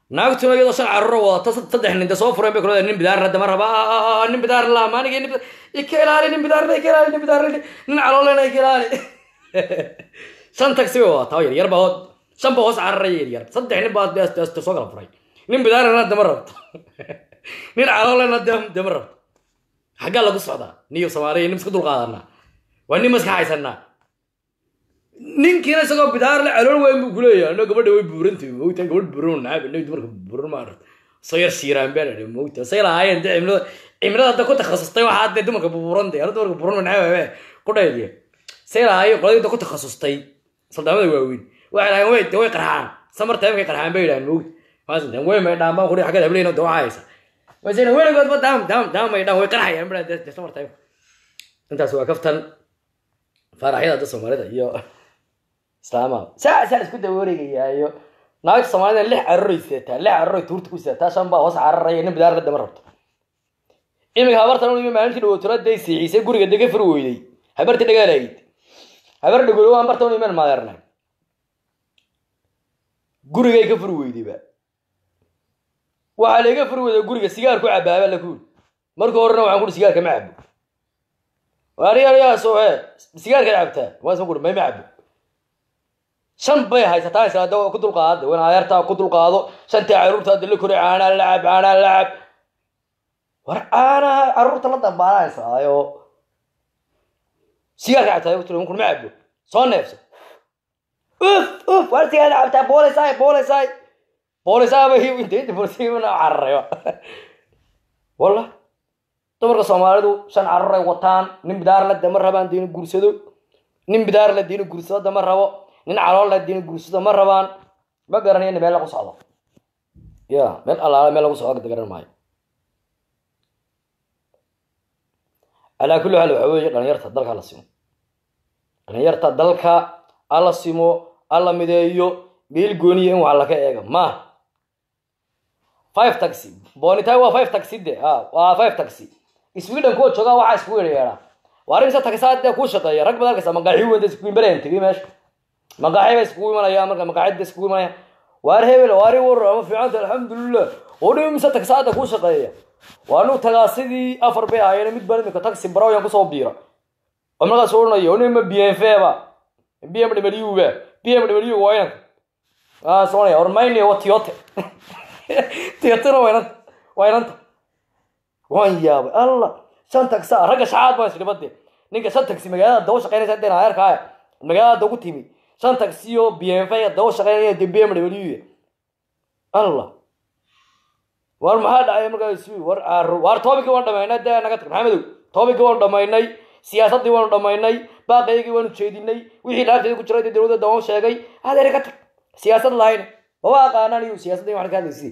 naagtuna iyadoo shan carruuro wadata saddex nin de soo fureen bay kulada nin bidaarna dama raba nin bidaar la maanigi nin ika ilaali nin bidaarna ika ilaali nin bidaarna nin caloolena ika ilaali shan taxi bay wadataa yar yar baa hood shan baa hoos cararaya yar yar saddex nin baa soo kala furay nin bidaarna dama rabto nin caloolena dama rabto xaggaa lagu socdaa niyo soomaaliya nin iska dulqaadanaa waa nin maska haysanaa ninkiina isagoo bidaar le calool weyn buu kuleeyahay ano gabadha way buurantay mowta gabadh buuran naab ano dumarka buuran ma aragta soo yar shiiraan baa ladhi mowta say lahaayeen de cimilada cimilada hadda ku takhasustay waxaa dee dumarka buurantay ano dumarka buuran naab ku dhaydiya say lahaayeen qoladii da ku takhasustay saldaamada waaweyn waxay lahaayeen way way qarxaan samarta imkay qarxaan bay yidhahan mowta maasantan wey may dhaan baan kudhi xaggeed hableyna de waxaa haysa masena weligoodba daam daam daam may dhaan way qarxayaan baa de samarta imka intaas waa kaftan faaraxyada hadda soomaalida iyo islaamaha saa saa isku daba wareegayaayo naagta soomaalida lix cararoy sidataa lix cararoy tuurta ku sidataa shan baa hoos cararaya nin bidaarna dama rabto iminka habartan imi maalintii dhawootura day siixisay guriga dega fur weyday habarti dhagaalayd habar dhagolo waan bartan iman maadeernay gurigay ka fur weydayba waxaa laga fur weyday guriga sigaar ku cabaaba la kuul marka horena waxaan kuhi sigaarka ma cabo waariyaaso he sigaarka cabtaa waasa kuhi may ma cabo shan bay haysataa islaada ku dulqaada wan adeertaa ku dulqaado shantii caruurtaada la koray caanaa lacab caanaa lacab war caanaha caruurta la dambaanaysayo sigaarka cabtaa ku kun ma cabo soo neefso uf uf war sigaarka cabtaa boolisaay boolisaay boolisaaba inta boolisaybana cararay walla dumarka soomaalidu shan caruuray wataan nin bidaar la dama rabaan diina guursado nin bidaar la diina guursado dama rabo nin calool la diina guursado ma rabaan ma garanayana meel lagu socdo ya meel allaala meel lagu socdo garan maayo calaa kulli xaal waxa weeye dhalinyarta dalka la simo dhalinyarta dalka alla simo alla mideeyo meel gooniya in wax laga eega ma five taxi bonitay waa five taxi de a waa five taxi sweden kuwa joogaa waxaa isku yeedha waa arrin se taxisaad dee kuu shaqeeya rag baad arkaysa maqaaxi weyn isku imbareen tegay meesha maqaaxi ba iskugu imanaya marka maqaaxida iskugu imanaya waar hebel waari war ama fiicanta alxamdulilah oo dhi mise taxisaada kuu shaqeeya waa nu tagaa sidii afar bay ahaayeen mid baan imika taxi barawyan kusoo biira oo markaas odhanaya onima b m f ba b m w ba b m w waa inanka aa soconaya ormaynia waa tiyote tiyotena waa inanta waa inanta waan yaabay alla shan taxi ragga shacaad baan isdhibade ninka shan taxi magaalada dawa shaqeynaysa hadeen adeerkaaya magaalada ugu timi shan taxi oo b m f dawa shaqeynaya de b m w allah war maxaa dhacay markaas war war toobikii waan dhamaynay dee naga tag maxamedow toobikii waanu dhamaynay siyaasaddii waanu dhamaynay baaqaygii waanu jeedinay wixii laabteeda ku jiray dee dowladda waan sheegay adeer ka tag siyaasad lahayn maba aqaanaan iyo siyaasadda waxaan ka hadlaysi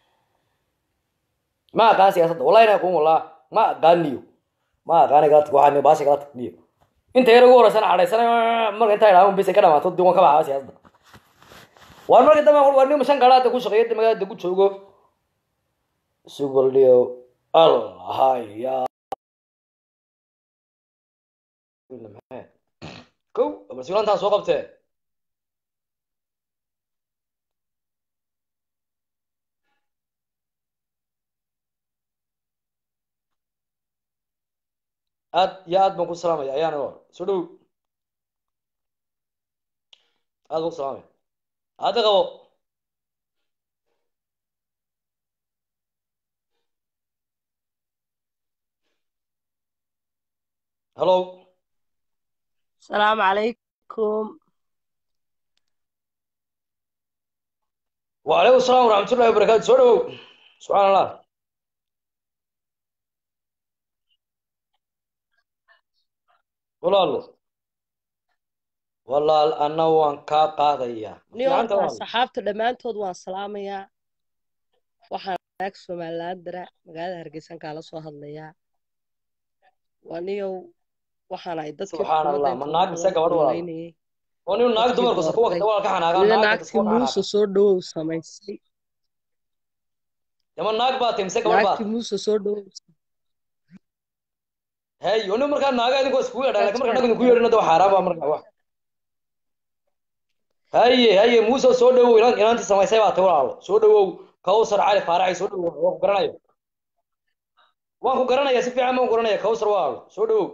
ma aqaan siyaasadda wallahi inaa kun wallah ma aqaaniyo ma aqaani kala tag waxaan baasha kala tag niyo inta yar ugu horeysan cadhaysanay marka intaa idhaahun bis ay ka dhamaato dib waan ka baxaa siyaasadda war marka dambe war nin shan gaadhaada ku shaqeeya magaalada ku joogo subaldio allahaya ko balsilantaa soo qabtee aad iyo aad baan ku salaamaya ayaana or soo dhow aad baan ku salaamaya hadda qabo hello السلام عليكم وعليكم السلام ورحمة الله وبركاته soo dhowow subxaan allah walaalo walaal anna waan kaa qaadayaa niyoorta saxaabta dhammaantood waan salaamayaa waxaan naag somaliland dara magaalada hargeysan kaala soo hadlayaa waa niyow waxaan ahay dadkii subxaan allah ma naag mise gabadh walaal oo nin naag dumarku sa kuwa kasta walaalka xanaagaa ida naagta naagtii kuwa muuse xanaagaa soo dhawow samaysay yama naag baa tahay mise gabadh baa naagtii muuse soo dhawow hey oo nin markaa naaga idinkoo iskugu yeedhaan lakin markaa nag idinku yeedhina de waa xaaraan baa markaa wax haye haye muuse soo dhawow inan inantii samaysay baa tahay walaalo soo dhawow kawsar cali faaraxay soo dhowow waan ku garanaya waan ku garanaya si fiican baan ku garanaya kawsar waa soo dhowow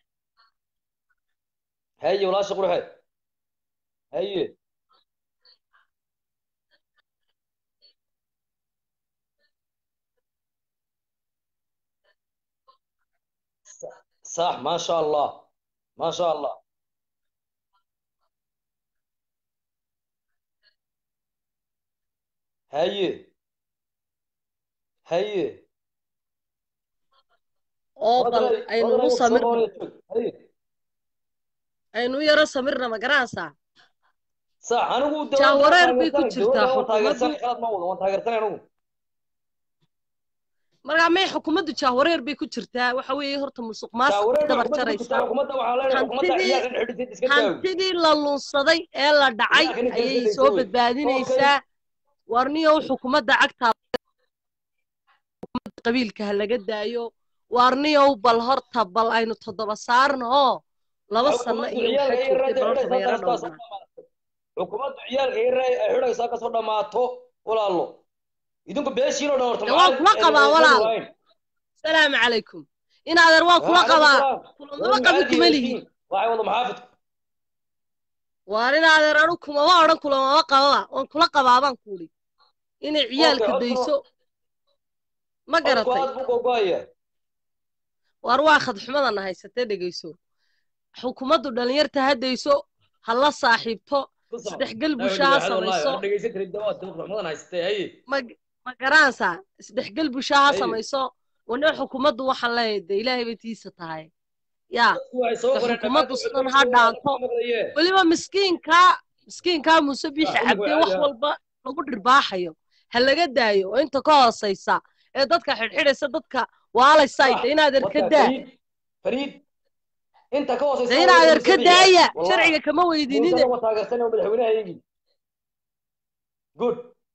haye walaasha qurxe haye صح ما شاء الله ما شاء الله هي هي oo bal aynu u samirno هي aynu u yaro samirna ma garanaysaa صح anigu jahwareer bay ku jirtaa xukuumaddu qalad ma wado waan taageersanay anigu markaa may xukuumaddu jahwareer bay ku jirtaa waxa weeye horta musuq maasuq dabar jaraysa xukuumadda waxaa leenahay xukuumadda hantidii ciyaalkan xidhisid iska daawi hantidii la lunsaday ee la dhacay Ilaaha ka ayay nijaasadaysa soo wey. badbaadinaysaa warniyow xukuumadda cagtaa qabiilka ha laga daayo warniyow bal horta bal aynu toddoba saarno oo laba sano iyo waxaa joogtay bal horta mayaro dhowrna xukuumaddu ciyaalka yar ay xidhaysaa kasoo dhammaato walaalo idinku beeshiinoo dhan horta Dee waan kula qabaa walaal. salaamu calaykum inaadeer waan kula qabaa kulamaba qabi kuma lihi waxay wada maxaafidku waar inaadeer anu kumama odhan kulamama qababa waan kula qabaa baan kuudhi inay ciyaalka codka- dayso ma codku garatay aad buu gogoaya waar waa khadxumadana haysatee dhegayso xukuumaddu dhallinyarta ha dayso ha la saaxiibto isdhexgal bulsho ha samayso dhegeysan karin dawaad xumadan haystee haye ma ma garanaysaa isdhexgal bulsho ha Ay. samayso wane xukuumaddu waxaan leeyahay dee ilaahay bay tiisa tahay yaa waxay soo Dee qoreen xukuumaddu dhammaantood sidan waxay ha soo dhaanto. maqlayeen. weliba miskiinkaa miskiinkaa muuse biixi Ah, cabdee ugu wax caadi ah. walba lagu dhirbaaxayo ha laga daayo oo inta ka hoosaysa ee dadka xidhxidhaysa dadka waalaysaay Ah, dee inaadeer ka Wata, daa Fariid, Fariid, inta ka hooseysa dee inaadeer ka daaya Wallahi. sharciga kama weydiinine Muusada waa taageersan oo madaxweynahaygii good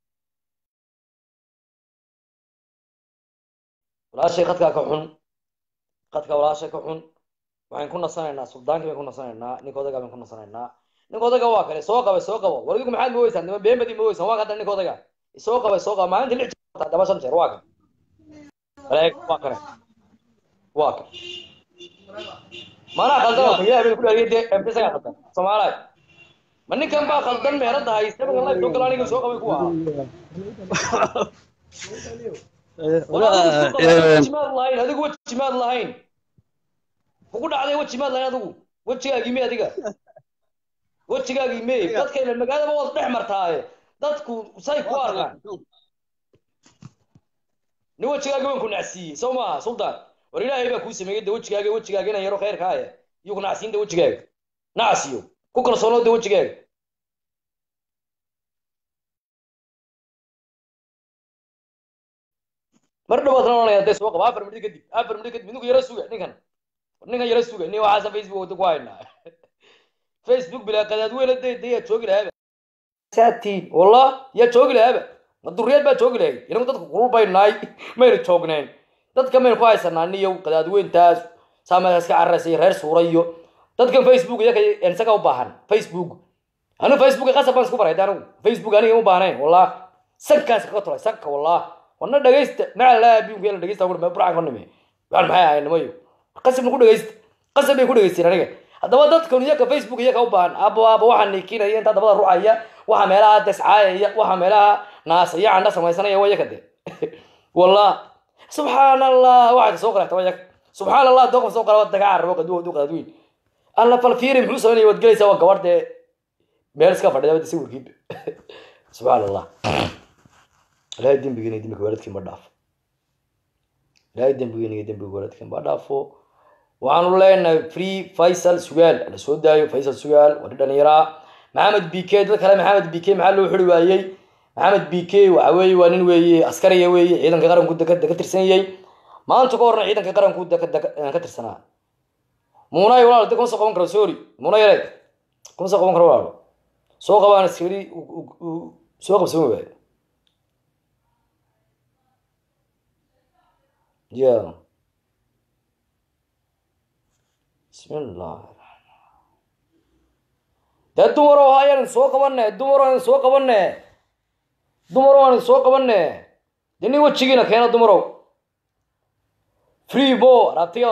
walaashay khadkaa ka xun khadka walaashay ka xun waxaan ku nasanaynaa suldaankii baan ku nasanaynaa ninka odagaa baan ku nasanaynaa ninka odaga waa kale soo qabay soo qabo war idigu maxaad ma weysaan nima been badii ma weysaan waa kadana ninka odaga soo qabay soo qaba maalintii lix jeer daba shan jeer waa kan walaag waa kane waa kan manaa khaldan oo kaliya habeen ku dhaariyay dee empisaga khaldan soomaaliya ma ninkan baa khaldan meherada haysta marka live soo gala aniga soo qabay kuwa wejimaad lahayn adigu wejimaad lahayn kugu dhacday wejimaad lahayn adigu wejigaagii me adiga wejigaagii me dadkayna magaalada waad dhex martaaye dadku say ku arkaan nin wejigaagii waan ku nacsiiyey soo maaha suldaan war ilaahay baa kuu sameeyey de wejigaaga wejigaaga inaan yaro khayrka haya iyo ku nacsiin de wejigaaga nacsiyo ku kalsoonoo de wejigaaga mar dhawaad noonaya dee soo qaba afar midhi kadib afar midhi kadib idinku yaro suga ninkan ninkan yaro suga nin waxaasa facebook wada ku haynaa facebook bilaa qadaad weyla day day yaa joogi lahaaba saatiin wallah yaa joogi lahaaba ma duriyad baa joogi lahay inagu dadku kulul bay nahay mayna joognayn dadka maynu ku haysanaa niyow qadaadweyntaas saamadaa iska cararaysay reer suura iyo dadkan facebook iyaka isaga u baahan facebook anigu facebook qasab baan isku baray anigu facebook aniga u baahnayn wallah sankaas kaga tulay sanka wallah wana dhagaysta maca laa biunka yala dhagaysta wuri burcan ka nime waxaan maxay ahay nimayo qasabna ku dhagaysta qasab bay ku dhagaysteen aniga haddaba dadkan iyaka facebook iyaka u baahan abo abo waxaa niikinaya intaa dabada rucaya waxa meelaha descaayaya waxa meelaha naasaya candha samaysanaya waa iyaka de wallah subxaan allah waxaad soo qarata waa iyaka subxaan allah dooqof soo qara daga carabo qaduwa du qadaadweyn alla falfiiri muxuu samaynaya waad gelaysaa waa gabadh dee meel iska fadhida wada sawirkiiba subxaan allah ilaahay dembigeena iyo dembiga waalidkii ma dhaafo ilaahay dembigeena iyo dembiga waalidkii ma dhaafo waxaanu leenahay free faysal sugaal la soo daayo faysal sugaal waa nin dhallinyaraa maxamed b k dad kale maxamed b k maxaa loo xiri waayey maxamed b k waxa weeye waa nin weeye askariya weeye ciidanka qaranku deka deka tirsan yahay maanta ka horna ciidanka qaranku deka deka ka tirsanaa muunay walaal de kuma soo qaban karo sorry muuna yare kuma soo qaban karo walaal soo qabaan askari soo qabsama waaye ya bismillah dee dumar oo ayaan soo qabane dumar oo soo qabane dumarow aan soo qabane dee nin wejigiina keena dumarow free bo raabtiga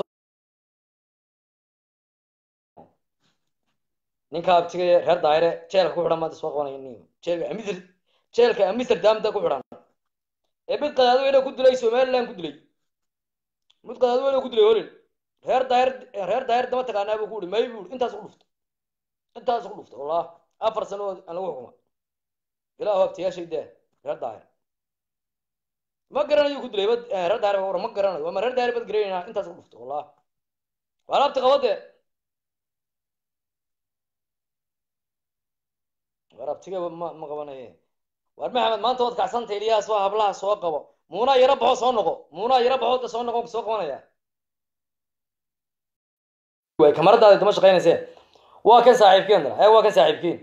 ninka abtiga reer daayire jeelka ku xidhan maanta soo qabanaya nin jeelka amisr jeelka amsterdamda ku xidhan ee mid qadaadweyne ku dilay somaliland ku dilay mid qadaadweyne ku dilay holin reer daayir reer daayir dama taqaanaa buu ku uhi may buu intaas ku dhufta intaas ku dhufta wallah afar sano oo aan lagu xukuma ilaahu abtiyaashay daa reer daayir ma garanayo ku dilay bad reer daayir war ma garanayo ama reer daayir bad garanayna intaas ku dhufta wallah waa laabta qabade war abtiga ma ma qabanaye war maxamed maanta waad kacsantay ilyahaas waa hablaha soo qabo muunaa yaro baxo soo noqo muunaa yaro baxo soo noqo soo qabanaya way kamaradaada dama shaqaynayse waa kan saaxiibkeen ee waa kan saaxiibkeen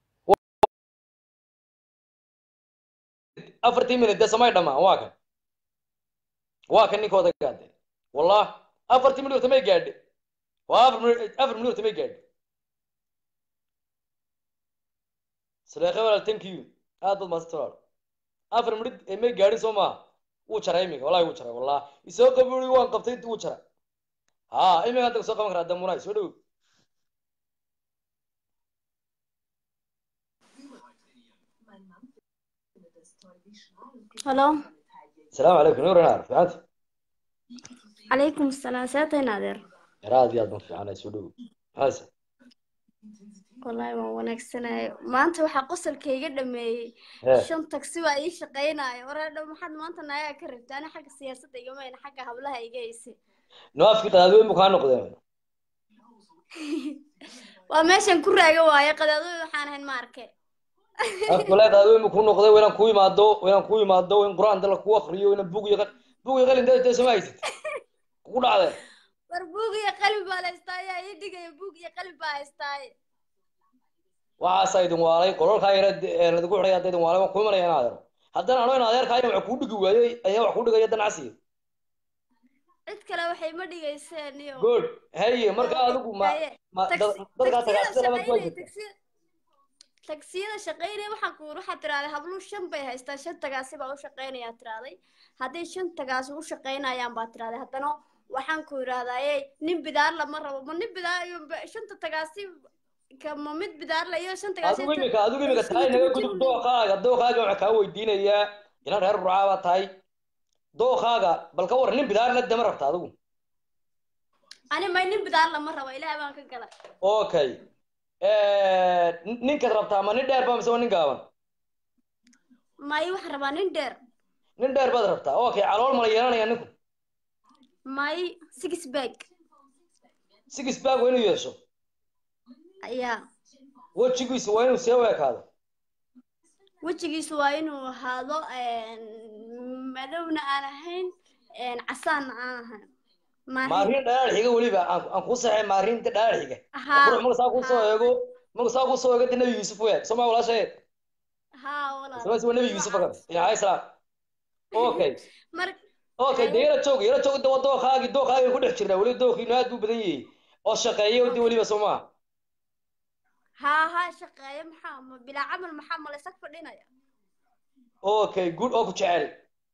afartii minute dee samay dhamaan waa kan waa kan ninkooda gaade wallah afartii minute tamay gaadhe waa afar minute afar minute tamay gaadhe saleekhe walaal thank you aad baad maasanta walaal afar minute ee may gaadhin soo maaha wuu jaray iminka wallahi wuu jaray wallah isoo qaburi waan qabtay wuu jaray ha iminka hadda soo qaban karaa damunay soo dhow halo asalaamu calaykum nuur inaar fiicanta calaykum asalaam seetayn adeer yar aad iyo aad ban fiicanay soo dhow maxaase wallaahi waan wanaagsanahay maanta waxaa qosolkayga dhameeyey Hee. shan tagsi waa ii shaqaynaayo wareedha maxaad maanta naagaa ka rabta ani xagga siyaasadda igamayna xagga hablaha iga haysay no afkii qadaadweyn buu kaa noqdeen waa meeshan ku raaga waaye qadaadooy waxaan ahayn ma arke afka walahi qadaadweyn buu kuu noqday waynaan kuu imaado waynaan kuu imaado in qur-aan dala kuu akriyo waynaan bug iyo qal- bug iyo qalin dee sama haysid kugu dhacdee war buug iyo qalin baa la haystaaye ii dhigaya buug iyo qalin baa haystaaye waxaasaa idin waalay qololkaa yara ladigu xidhay hadda idin waalay waan kuu imanaya in adeero haddana ano in adeerkaa wax kuu dhigi waayey ayaa wax kuu dhigaya danacsiga cid kale waxay ma dhigayseen iyo good haye marka adigu ma Haye. ma dad- dadkaa tagaasida lama shaqaynaya kuwajirta tagsiyada tagsiyada shaqaynaya waxaan ku waxaa tirahday habluhu shan bay haystaan shan tagaasi baa u shaqaynayaa tirahday hadday shan tagaasi u shaqaynayaan baa tirahday haddana waxaan ku idhahdaaye nin bidaar lama rabo ma nin bidaar iyo ba- shanta tagaasi ka ma mid bidaar la iyo shan tagaasi adigu imika adigu imika tahay naga gudub dooqaaga dooqaaga waxaa kaa weydiinayaa inan reer rucaa baa tahay dooqaaga bal ka war nin bidaarna dama rabta adigu ani may nin bidaar lama rabo ilaahay baan ka gala okay nin- ninkaad rabtaa ma nin dheer ba mise waa nin gaaban may waxaan rabaa nin dheer nin dheer baad rabtaa okay calool mala yeelanaya ninku may six bag six bag waa inuu yeesho ayaa wejigiisu waa inuu see u ekaado wejigiisu waa inuu ahaado madowna aan ahayn casaanna aan ahayn maahin maarin dhalaal xiga weliba aan aan kuu saxay maarinta dhalaal xiga haa qurux marka saa kuu soo eego marka saa kuu soo eego de nabi yuusuf weeg soo maa walaashay haa walaal soo waa nabi yuusuf akan alayhi salaam okay mar okay de yara joog yara joog de waa dooqaagi dooqaagi ku dhex jirnaa weliba dooqiinu aad buu badan yahay oo shaqeeya de weliba soo maa haa haa shaqeeya maxaa ma bilaa camal maxaa ma laysag fadhinaya okay good oo ku jecel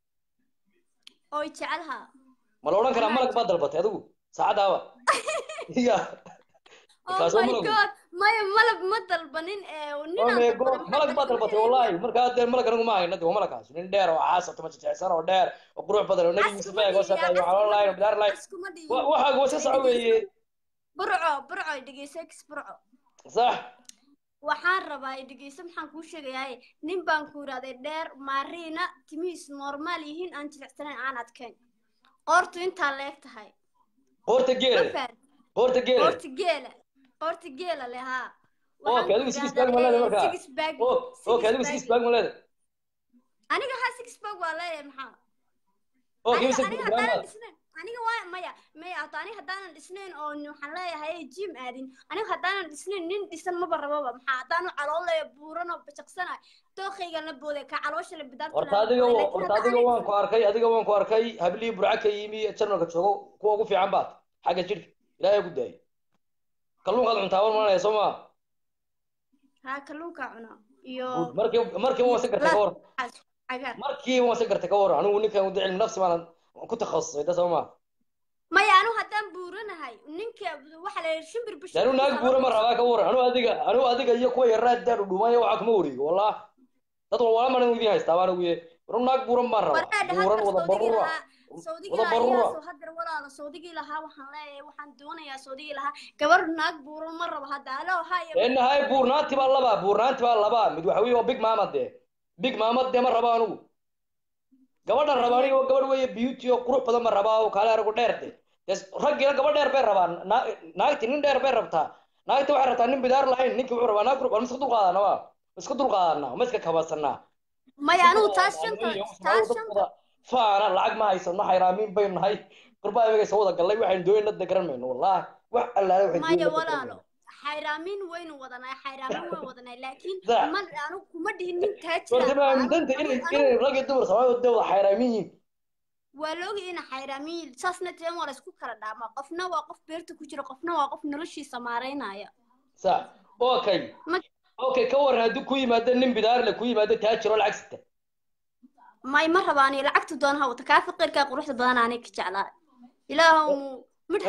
oo i jecel haa ma la odhan karaa malag baad dalbatay adigu saacadaaba ya oh Kaas oo my malagu. god maya malab ma dalbanin ee oh ninaan my dalbaday god maxaa malag baad dalbatay wallahi markaa dee malag anigu ma hayna de waa malagaas nin dheer oo caasa tuma jeceysan oo dheer oo qurux badan oo nabi yuusuf eeg oo shaqeeyo calool lahayn oo bidaar lahayn askuma dhihin Wa- waxaagu waa iska soco weeye burco burco dhegeyso ex burco sax waxaan rabaa dhegeyso maxaan kuu sheegayaa nin baan ku yidhahday dheer maariina timihiis normaal yihiin aan jilicsanayn aan adkayn qoortu intaa leeg tahay qoorta ma geele fahan qoorta geele qoorti geela qoorti geela leh haa Okay, adigu six bag ma leedahay markaa? six bag Oh, six okay adigu bag. six bag ma leedahay aniga haa six bag waa leeyahay maxaa okay aniga mise aniga haddaanan dhisnayn aniga waa maya maya hata aniga haddaanan dhisnayn oo waxaan leeyahay jim aadin aniga haddaanan dhisnayn nin dhisan maba rababa maxaa haddaanu caloolaya buuran oo bajaqsanayo dooqaygan la booday ka caloosha la bidaarta horta adiga horta adiga waan ku arkay adiga waan ku arkay hablii burca ka yimi jarmalka joogo kuwa ugu fiican baad xagga jidhka ilaahay ku daayay kalluunkaad cuntaa war maranaya soo maa haa kalluunka cunaa iyo markii markii waan si gartay ka war cagaar markii waan si gartay ka war anigu ninkan wada cilmi nafsi baan ku takhasusay da soo ma maya anu haddaan buuranahay ninka waxa la yidhi shimbir bishir anu naag buura ma rabaa ka war anu adiga anu adiga iyo kuwa yaraa daan dhumaya waxaa kuma wareego wallah dad walwala mana idin haystaa baan ugu anu naag buuran baan rabaa buuran wada barura wada barura haddar walaala sawdigii lahaa waxaan leeyahay waxaan doonayaa sawdigii lahaa gabar naag buuran ma rabo hadda alo haya enahay buurnaanti baa labaa buurnaanti baa labaa mid waxa weeye waa big mama dee big mama dee ma raba anigu gabadhan raba aniga waa gabadh weeye beauty oo qurux badan ma rabaa oo kaale aragu dheer de raggiina gabadh dheer bay rabaan naagti nin dheer bay rabtaa naagti waxay rabtaa nin bidaar lahayn ninki wuxuu rabaa naag qurux ma iska dulqaadana waa iska dulqaadana ma iska kabasanaa maya anigu taas shanta taas shanta faana lacag ma haysano xayraamiin baynu nahay qurbaa imagaysa wada gallay waxaynu doonayna da garan mayno wallahi wax allaale waxaynu maya walaalo xayraamin waynu wadanay xayraamin waan wadanay laakiin ma anigu kuma dhihin nin taajiraaamintanta inay inay rag iyo dumar soomaaliya dee wada xayraamin yihiin waa loogi ina xayraamin saasna teen waa laysku kala dhaamaa qofna waa qof beerta ku jira qofna waa qof noloshiisa maaraynaya sa okay okay ka waran haddii ku yimaado nin bidaar le ku yimaado taajir oo lacag sita may ma rabaani lacagta doonaha wata kaa faqirkaa quruxda badan aanay ka jeclaa ilaahu mid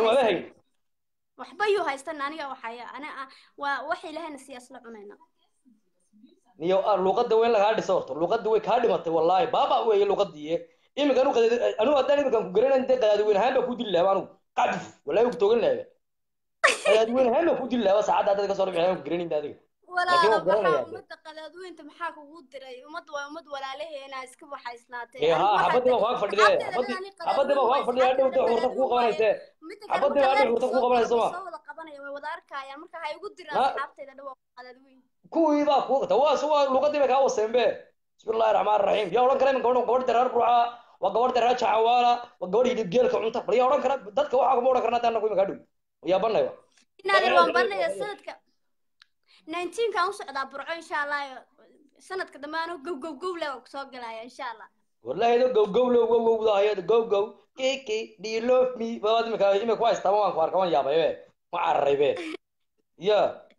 waxba yuu haystan aniga waxaya ana waa wax ilaahayna siyaas la cunayna niyo luuqadda weyn lagaa dhiso horta luuqadda way kaa dhimatay wallaahi baaba weeye luuqadii iminka anu anu haddaan iminkan ku garanayn dee qadaadi weyn ahaan baa ku dili lahaa anigu qadif wallaahi ku toogan lahaa qadaadi weyn ahaan baa ku dili lahaa saacadda hadda ka soo dhibixay ku garanayn adiga walaalo waxaa ummadda qadaadweynta maxaa kugu diray ummad waa ummad walaalaheena iska waxaysnaatay ha xabadii baa kuag fadhide xabadii baa kuag fadhide hadhow dee xurta kuu qabanayse xabadii baa hadhow xurta kuu qabanayso ma soo wada qabanaya way wada arkayaan marka ha igu diraan asxaabtayda dhawa qadaadweyn kuwii baa ku tawaas waa luqadii bay kaa waseen be bismillahi raxmaani raxiim yaa odhan kara imin gabadhan gabadh dareer ruuxa waa gabadh dareer jacawaala waa gabadh hilib geelka cunta bal yaa odhan kara dadka waxaa kuma odhan karna haddaan anagu iminka hadhow yaa banayba inaadir waan baranaya sanadka nineteenkan u socdaa burco insha allah sanadka dambe anu gow gow gow le soo galaya insha allah wallahi do gow gow lo wow wow hayad gow gow kiki do you love me baad imika imika ku haystaa waan ku arka waan yaabay be ma cararay be ya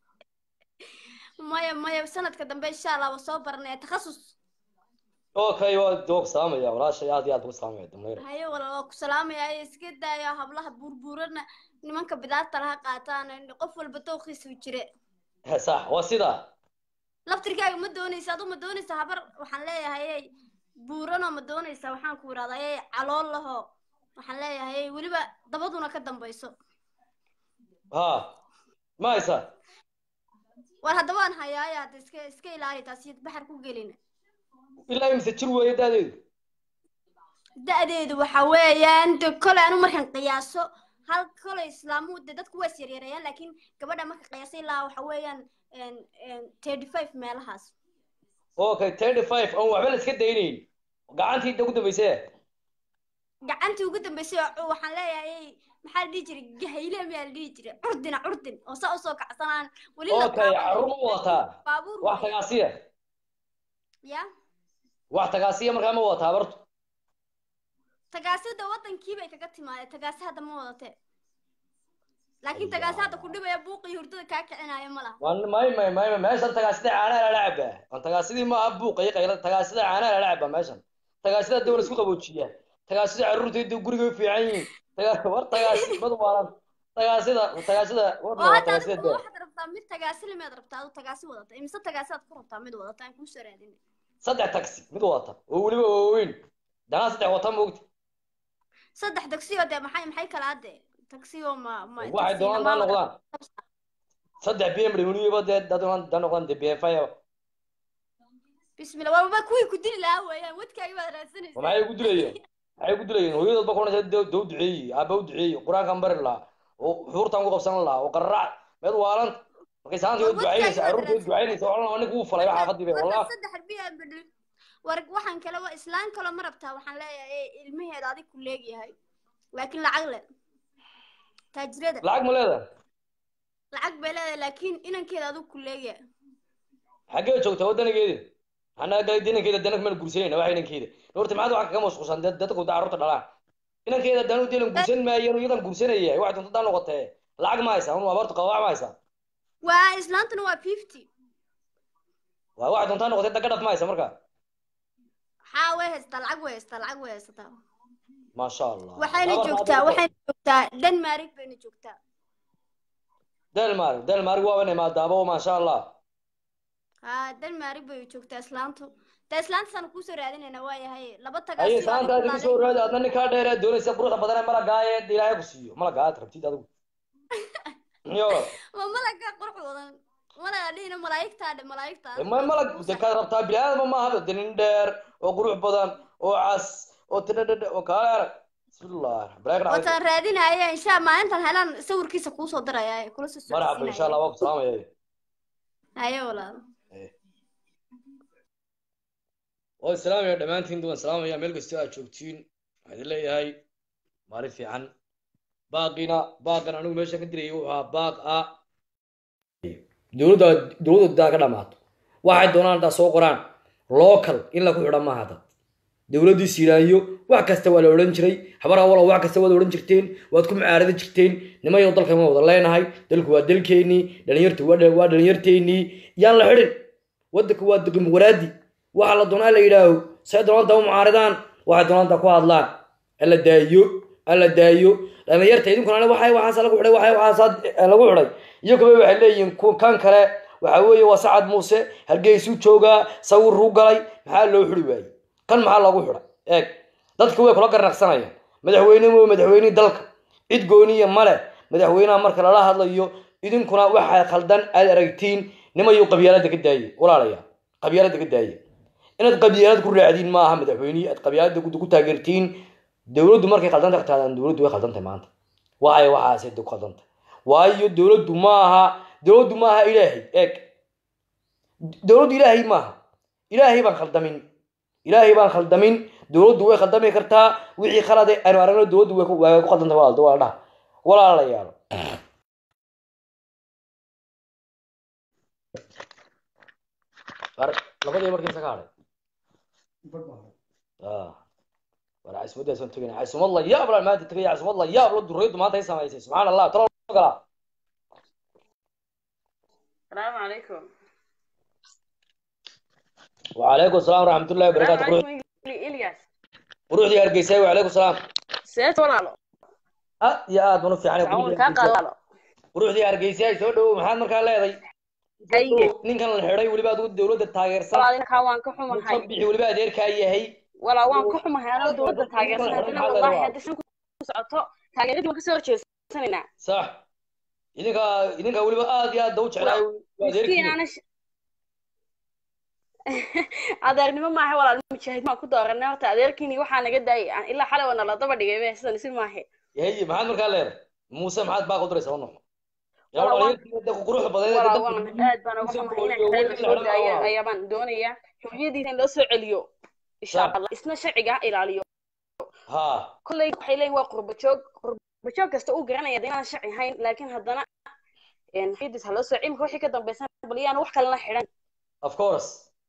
maya maya sanadka dambe insha allah waa soo baranaya takhasus okay waa doog salaamaya walaashay aad iyo aad ku salaamaya damlayr haye wala waa ku salaamaya iska daayo hablaha burburana nimanka bidaarta laha qaataan qof walba dooqiisu jire sax waa sidaa laftirkaaga ma doonaysa adu ma doonaysa habar waxaan leeyahay buuranoo ma doonaysa waxaan ku idhahdaa calool laho waxaan leeyahay weliba dabaduna ka dambayso ha ma haysa war hadda waan hayaaya hadda iska iska ilaali taas iyo baxar ku gelina ilaa imise jir weeye da'deedu da'deedu waxa weeyaan de kolay anu markaan qiyaaso hal kolay islaamu de dadku waa isyaryarayaan laakiin gabadha marka qiyaasay ilaa waxa weeyaan thirty five meelahaas okay thirty five oon waxba la iska daynayn gacantii inta ugu dambaysay gacantii ugu dambaysay waxaan leeyahay maxaa la dhihi jiray gahayle miyaa la dhihi jiray curdina curdin oo saa usoo kacsanaan weli okay carruur ma wadataa baabuur wax tagaasiya ya wax tagaasiya markaa ma wadataa bartu tagaasida wadankii bay kaga timaadeen tagaasi hadda ma wadate laakiin tagaasi hadda ku dhibaya buuqii hurdada kaa kicinaayo ma laha may may may meeshan tagaasida caanaha lala cabaa aan tagaasidii maaha buuqa iyo qayla tagaasida caanaha lala cabaa meeshan tagaasida dawla isku qaboojiya tagaasida carruurtayda guriga u fiican yihiin war tagaasi mad waalan tagaasida tagaasida tagaasida waxaad rabtaa mid tagaasi limeed rabtaa adu tagaasi wadata imise tagaasi aad ku rabtaa mid wadata aan kuusoo raadin saddex taxi mid wadata oo weliba waaweyn danaa saddex wata moogta saddex tagsiyoo dee maxay maxay kala adde tagsiyoo ma ma waxay doonaan daa noqdaan saddex b m weliba dee daa noqdaan dee b f i bismillah waaba kuwii ku dili lahaa weeyaan wadkaagi baad raadsanaysa maxay ku dilayeen maxay ku dilayeen hooyadood ba kunaysa dee u duceeyey aaba u duceeyey qur-aankan bari lahaa oo xuurtan ku qabsan lahaa oo qararac meed waalan markay saantii oo ducaynaysa carruurtii oo ducaynaysa oo dhan ninka uu falay xaafadii bay wallah saddex b m war waxaan kale waa islaan kale ma rabtaa waxaan leeyahay ilmaheeda adig ku leegyahay laakiin lacag le taajirada lacag ma leedahay lacag bay leedahay laakiin inankeeda adig ku leegyahay xaggee joogtaa wadanigeedi annaga galay inankeeda dana mana gursanayna waxa inankeeda horta maxaad waxaa kaga mashquulsan dadku da carruurta dhalaan inankeeda danu delan gursan maayo iyadan gursanaya waxay doonta daa noqotee lacag ma haysaa un abaartu qabac ma haysaa waa islaantuna waa fifty waa waxay doontaa noqotay dagadhaf ma haysa marka haa way haysataa lacag way haysataa lacag way haysataa maasha allah waxayna joogtaa waxayna joogtaa denmark bayna joogtaa delmar delmar waa inay maadaabo maasha allah haa denmark bay joogtaa islaantu ta islaantaasaan kusoo raadinayna waa yahay laba aye tagaasi saanta adigu soo raadi adna ninkaa dheeree doonaysa quruxda badan ee malagaaye dee ilaahay ku siiyo malagaa aad rabtid adigu yo ma malaga qurux badan malaga dhihina malaa'igtaa dhe malaa'igtaa ma malag de kaad rabtaa bini aadama maaha de nin dheer oo qurux badan oo cas oo tidhadhadhe oo kaale arag bismillah baraak dhacay wataan raadinaya insha maalintan helaan sawirkiisa kuusoo diraya kula soo marxaba insha allah waa ku salaamaya haye walaalo waa islaamaya dhammaantiin waan salaamaya meel kastoo aad joogtiin waxaan idin leeyahay maalin fiican baaqina baaqan anigu meesha ka dirayay wuxuu ahaa baaq ah dowladda dowladda daa ka dhamaato waxay doonaan haddaa soo qoraan local in lagu xidha maaha dad dowladdii siiraanyo wax kasta waa la odhan jiray habar awalo wax kasta waad odhan jirteen waad ku mucaaradi jirteen nimayo dalkan waan wada leenahay dalku waa dalkeennii dhalinyartu waa waa dhalinyarteennii yaan la xidhin waddanku waa dimuqraadi waxa la doonaa la yidhaaho say doonanta u mucaaridaan waxay doonanta ku hadlaan alla daayo alla daayo dhalinyarta idinkuna waxay waxaas lagu xidhay waxay waxaas lagu xidhay iyo kaba waxay leeyihiin kan kale waxa weeye waa sacad muuse hargeysuu joogaa sawiruu galay maxaa loo xidhi waayey kan maxaa loogu xidhay eeg dadka way kula garnaqsanayaan madaxweyne mo madaxweynihii dalka cid gooniya male madaxweynaha marka lala hadlayo idinkuna waxay khaldan aad aragtiin nimayu qabyaalada ka daaye walaalayaa qabyaalada ka daaye inaad qabyaalad ku raacdiin maaha madaxweynihii aad qabyaalada ku taageertiin dowladdu markay khaldanta ka taadaan dowladdu way khaldantahay maanta waxay waxaasay ku khaldantahay waayo dowladdu maaha dowladdu maaha ilaahay eeg dowladdu ilaahay maaha ilaahay baan khaldamin ilaahay baan khaldamin dowladdu way khaldami kartaa wixii khalade aynu aragno dowladdu way ku way ku khaldantay walaalda waa dhaha walaalayaal labadii markiisa ka hadhay war caasimadaasaan tegana caasimad la yaab la maanta tegaya caasimad la yaab la duraydu maanta ay samaysay subxaan allah talo galaa السلام عليكم وعليكم السلام ورحمة الله وبركاته السلام قروح عليكم إلياس قروح دي هرقيساي وعليكم السلام سيت ولا ها يا آد منو في عني تعاون كان قال قروح دي هرقيساي سو دو محمد مركان leeday أي ninkan la xidhay weliba adigu dowladda taageersan ولا أنا كوان كحوم هاي bixi weliba adeerkaa yahay ولا وان كحوم هاي أنا دولة تاجر سنة والله هذا شنو سعته تاجر ما كسر شيء سنة sax idinka idinka weliba aad iyo aad daw jeclaay waa مسكين adeerkii أنا ش... adeernimo maaha walaal mujaahid maan ku dooranay horta adeerkiini waxaa naga daayay ilaa xalay wana la daba dhigay be sidan isi maahe yahay maxaad markaa leedahay muuse maxaad baa qadaraysaa wana yaa Wala waan- walaalihiin quruxda badan walaa waan aad baan uga xumahay inaan xireen la soo daayo ayaabaan doonayaa xorriyadiisa in loo soo celiyo insha Sax. allah isna sharciga ha ilaaliyo ha kolley waxay leeyihin waa qurba joog qurba joog kasta uu garanaya de inaan sharci ahayn laakiin haddana xorriyadiisa ha loo soo cimka wixii ka dambaysan bal yaan wax kalena xidhan of course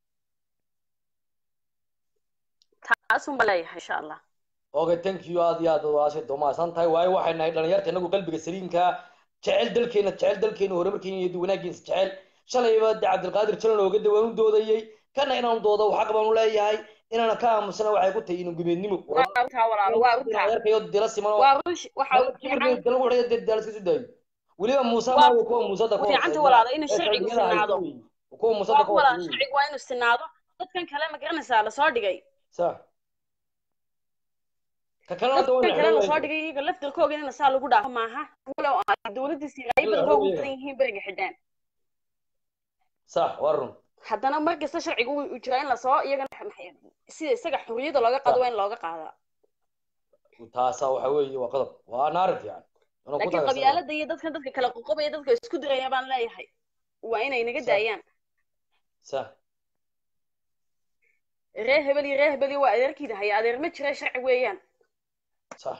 taasun baan leeyahay insha allah okay thank you aad iyo aad waashay doomaasan tahay waayo waxay nahay dhalinyarta inagu qalbiga saliimka jecel dalkeena jecel dalkeena horumarkeena iyo wanaagiisa jecel shalayba de cabdilqaadir jalan ooga dawaan u doodayey kana inaan doodo xaq baan u leeyahay inaana ka aamusana waxay ku tahay inuu gumeednimo waa runtaa walaalo waa runtaa adeerkayo dila siman waa rush waxa u fiican lagu xidhay dee daalis kasu daayo weliba muuse Waa- ma kuwa muusada ka fiicanta hooseeya. walaalo inuu ee sharcigu sharciyada haysta sinaado wey. kuwa muusada waa ka walaalo hooseeya wey. sharcigu waa inuu sinaado dadkan kale ma garanaysaa lasoo dhigay sax ka kalena hadda dadkan waa kale la lasoo dhigay iyaga laftirkooga in saa lagu dhaafo maaha walow dowladiisa ay badankooga u badan yihiin beriga xidhaan sax waa run haddana mar kasta sharcigu uu jiraa in lasoo iyagana maxay- sida isaga xurriyada looga qaado waa in looga qaadaa taasa waxa weeye waa qodob waa naarin fiican Inuu ku laakiin taageersado. qabyaalada iyo dadkan dadka kala qoqobaya dadka isku diraya baan leeyahay waa inay naga Sax. daayaan sax reer hebel iyo reer hebel iyo waa adeerkiida haya adeer ma jira sharci weeyaan sax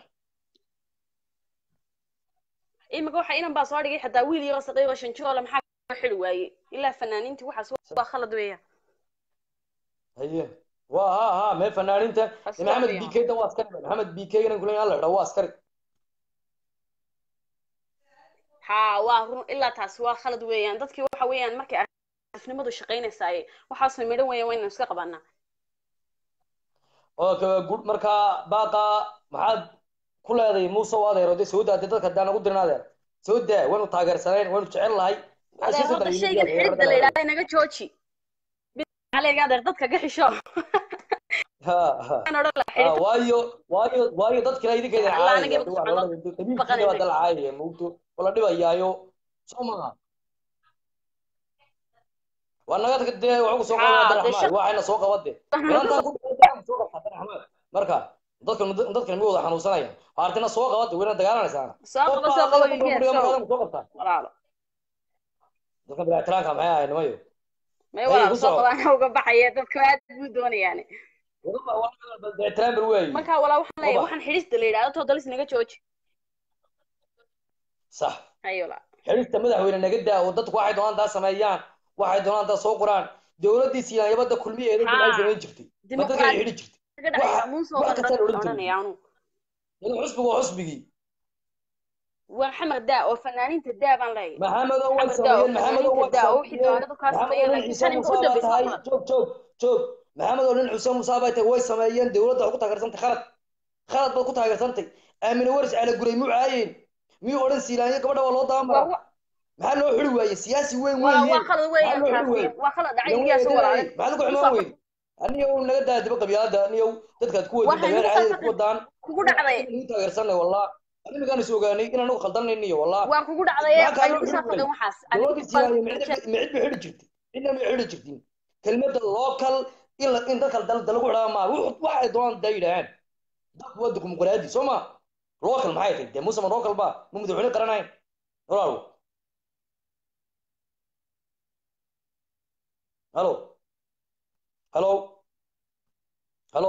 imika waxa inan baa soo dhigay xataa wiil yaro saqiiro shan jiroo le maxaa loo xili waayey ilaa fanaaniintii waxaas waa khalad weeyaan haye waa ha ha meel fanaaninta Taas waa maxamed fiican. bk da waa askari maxamed bk inan kule la xidha waa askari haa waa run ilaa taasi waa khalad weeyaan dadkii waxa weeyaan markay xariifnimadu shaqaynaysaaye waxaasna midhan weya waa inaan iska qabanaa okay good markaa baaqa maxaad ku leedahay muuse oo adeero dee soo daatay dadka haddaan ugu dirin adeer soo daa waynu taageersanayn waynu jecel lahay adeer horta shaygan xidhidda la yidhahda inaga jooji aleega adeer dadka ka xisho waayo waayo waayo dadkina idinkeeda caayaya dalcaayaya mugto wala dhibayaayo soo maha waa naga dee waxu ku soo qaba abdiraxmaan waxayna soo qabade inantaan ku soo qabta abdiraxmaan marka dadkan dadkan mi wada xanuunsanaya artina soo qabade wayna dagaalanaysaana soo qaba soo qaba iibiya soo qabtaa walaalo dadka bilaatiraanka maxay ahayd nimayo may walaalo soo qaba ana uga baxaya dadka aad buu doonayaane marka walaa waxaan leeyahay waxaan xidhista la yidhahdo toodalis naga jooji sax hayo la xidhista madaxweyne naga daa oo dadku waxay doonaan taa sameeyaan waxay doonaan taa soo qoraan dowladii siyaayabada kulmiyeeda ay samayn jirtay ma dadka ay xidhi jirtay xusbigu waa xusbigii waa maxamed daa oo fanaaniinta daa baan leeyahay maxamed oo way sameeyeen maxamed oo way daa oo wixii doonaa dadkaas sameeyeen laakiin tan imka u dambeysa joog joog joog maxamed oo nin xuseen musaa bay tahay way sameeyeen dowladda ku taageersantay khalad khalad baad ku taageersantay aamine waris cala guray muu caayeen miyuu odhan siilaanyo gabadha waa loo daamara maxaa loo xuri waaye siyaasi weyn weyn waa khalad weyn waa khalad dhacay iyaas walaale maxaad ku xumaan weyn aniyow naga daa diba qabyaalada aniyow dadkaad ku wadi dagaan caadi ku wadaan kugu dhacday ku taageersanay wallah animkaan is ogaanay inaan ugu khaldanayno iyo wallah waa kugu dhacday ayuu isaa fadan waxaas dowladii siyaasi micid ba xidhi jirtay cidna ma xidhi jirtin kelmadda local in la in dadka dal dalagu xidhaa maa wax ay doonaan daa yidhaahaan dadku waa dimuqraadi soo ma local maxay tahay dee muuse ma local ba ma madaxweyne qaranayn walaalo Hello. Hello. Hello.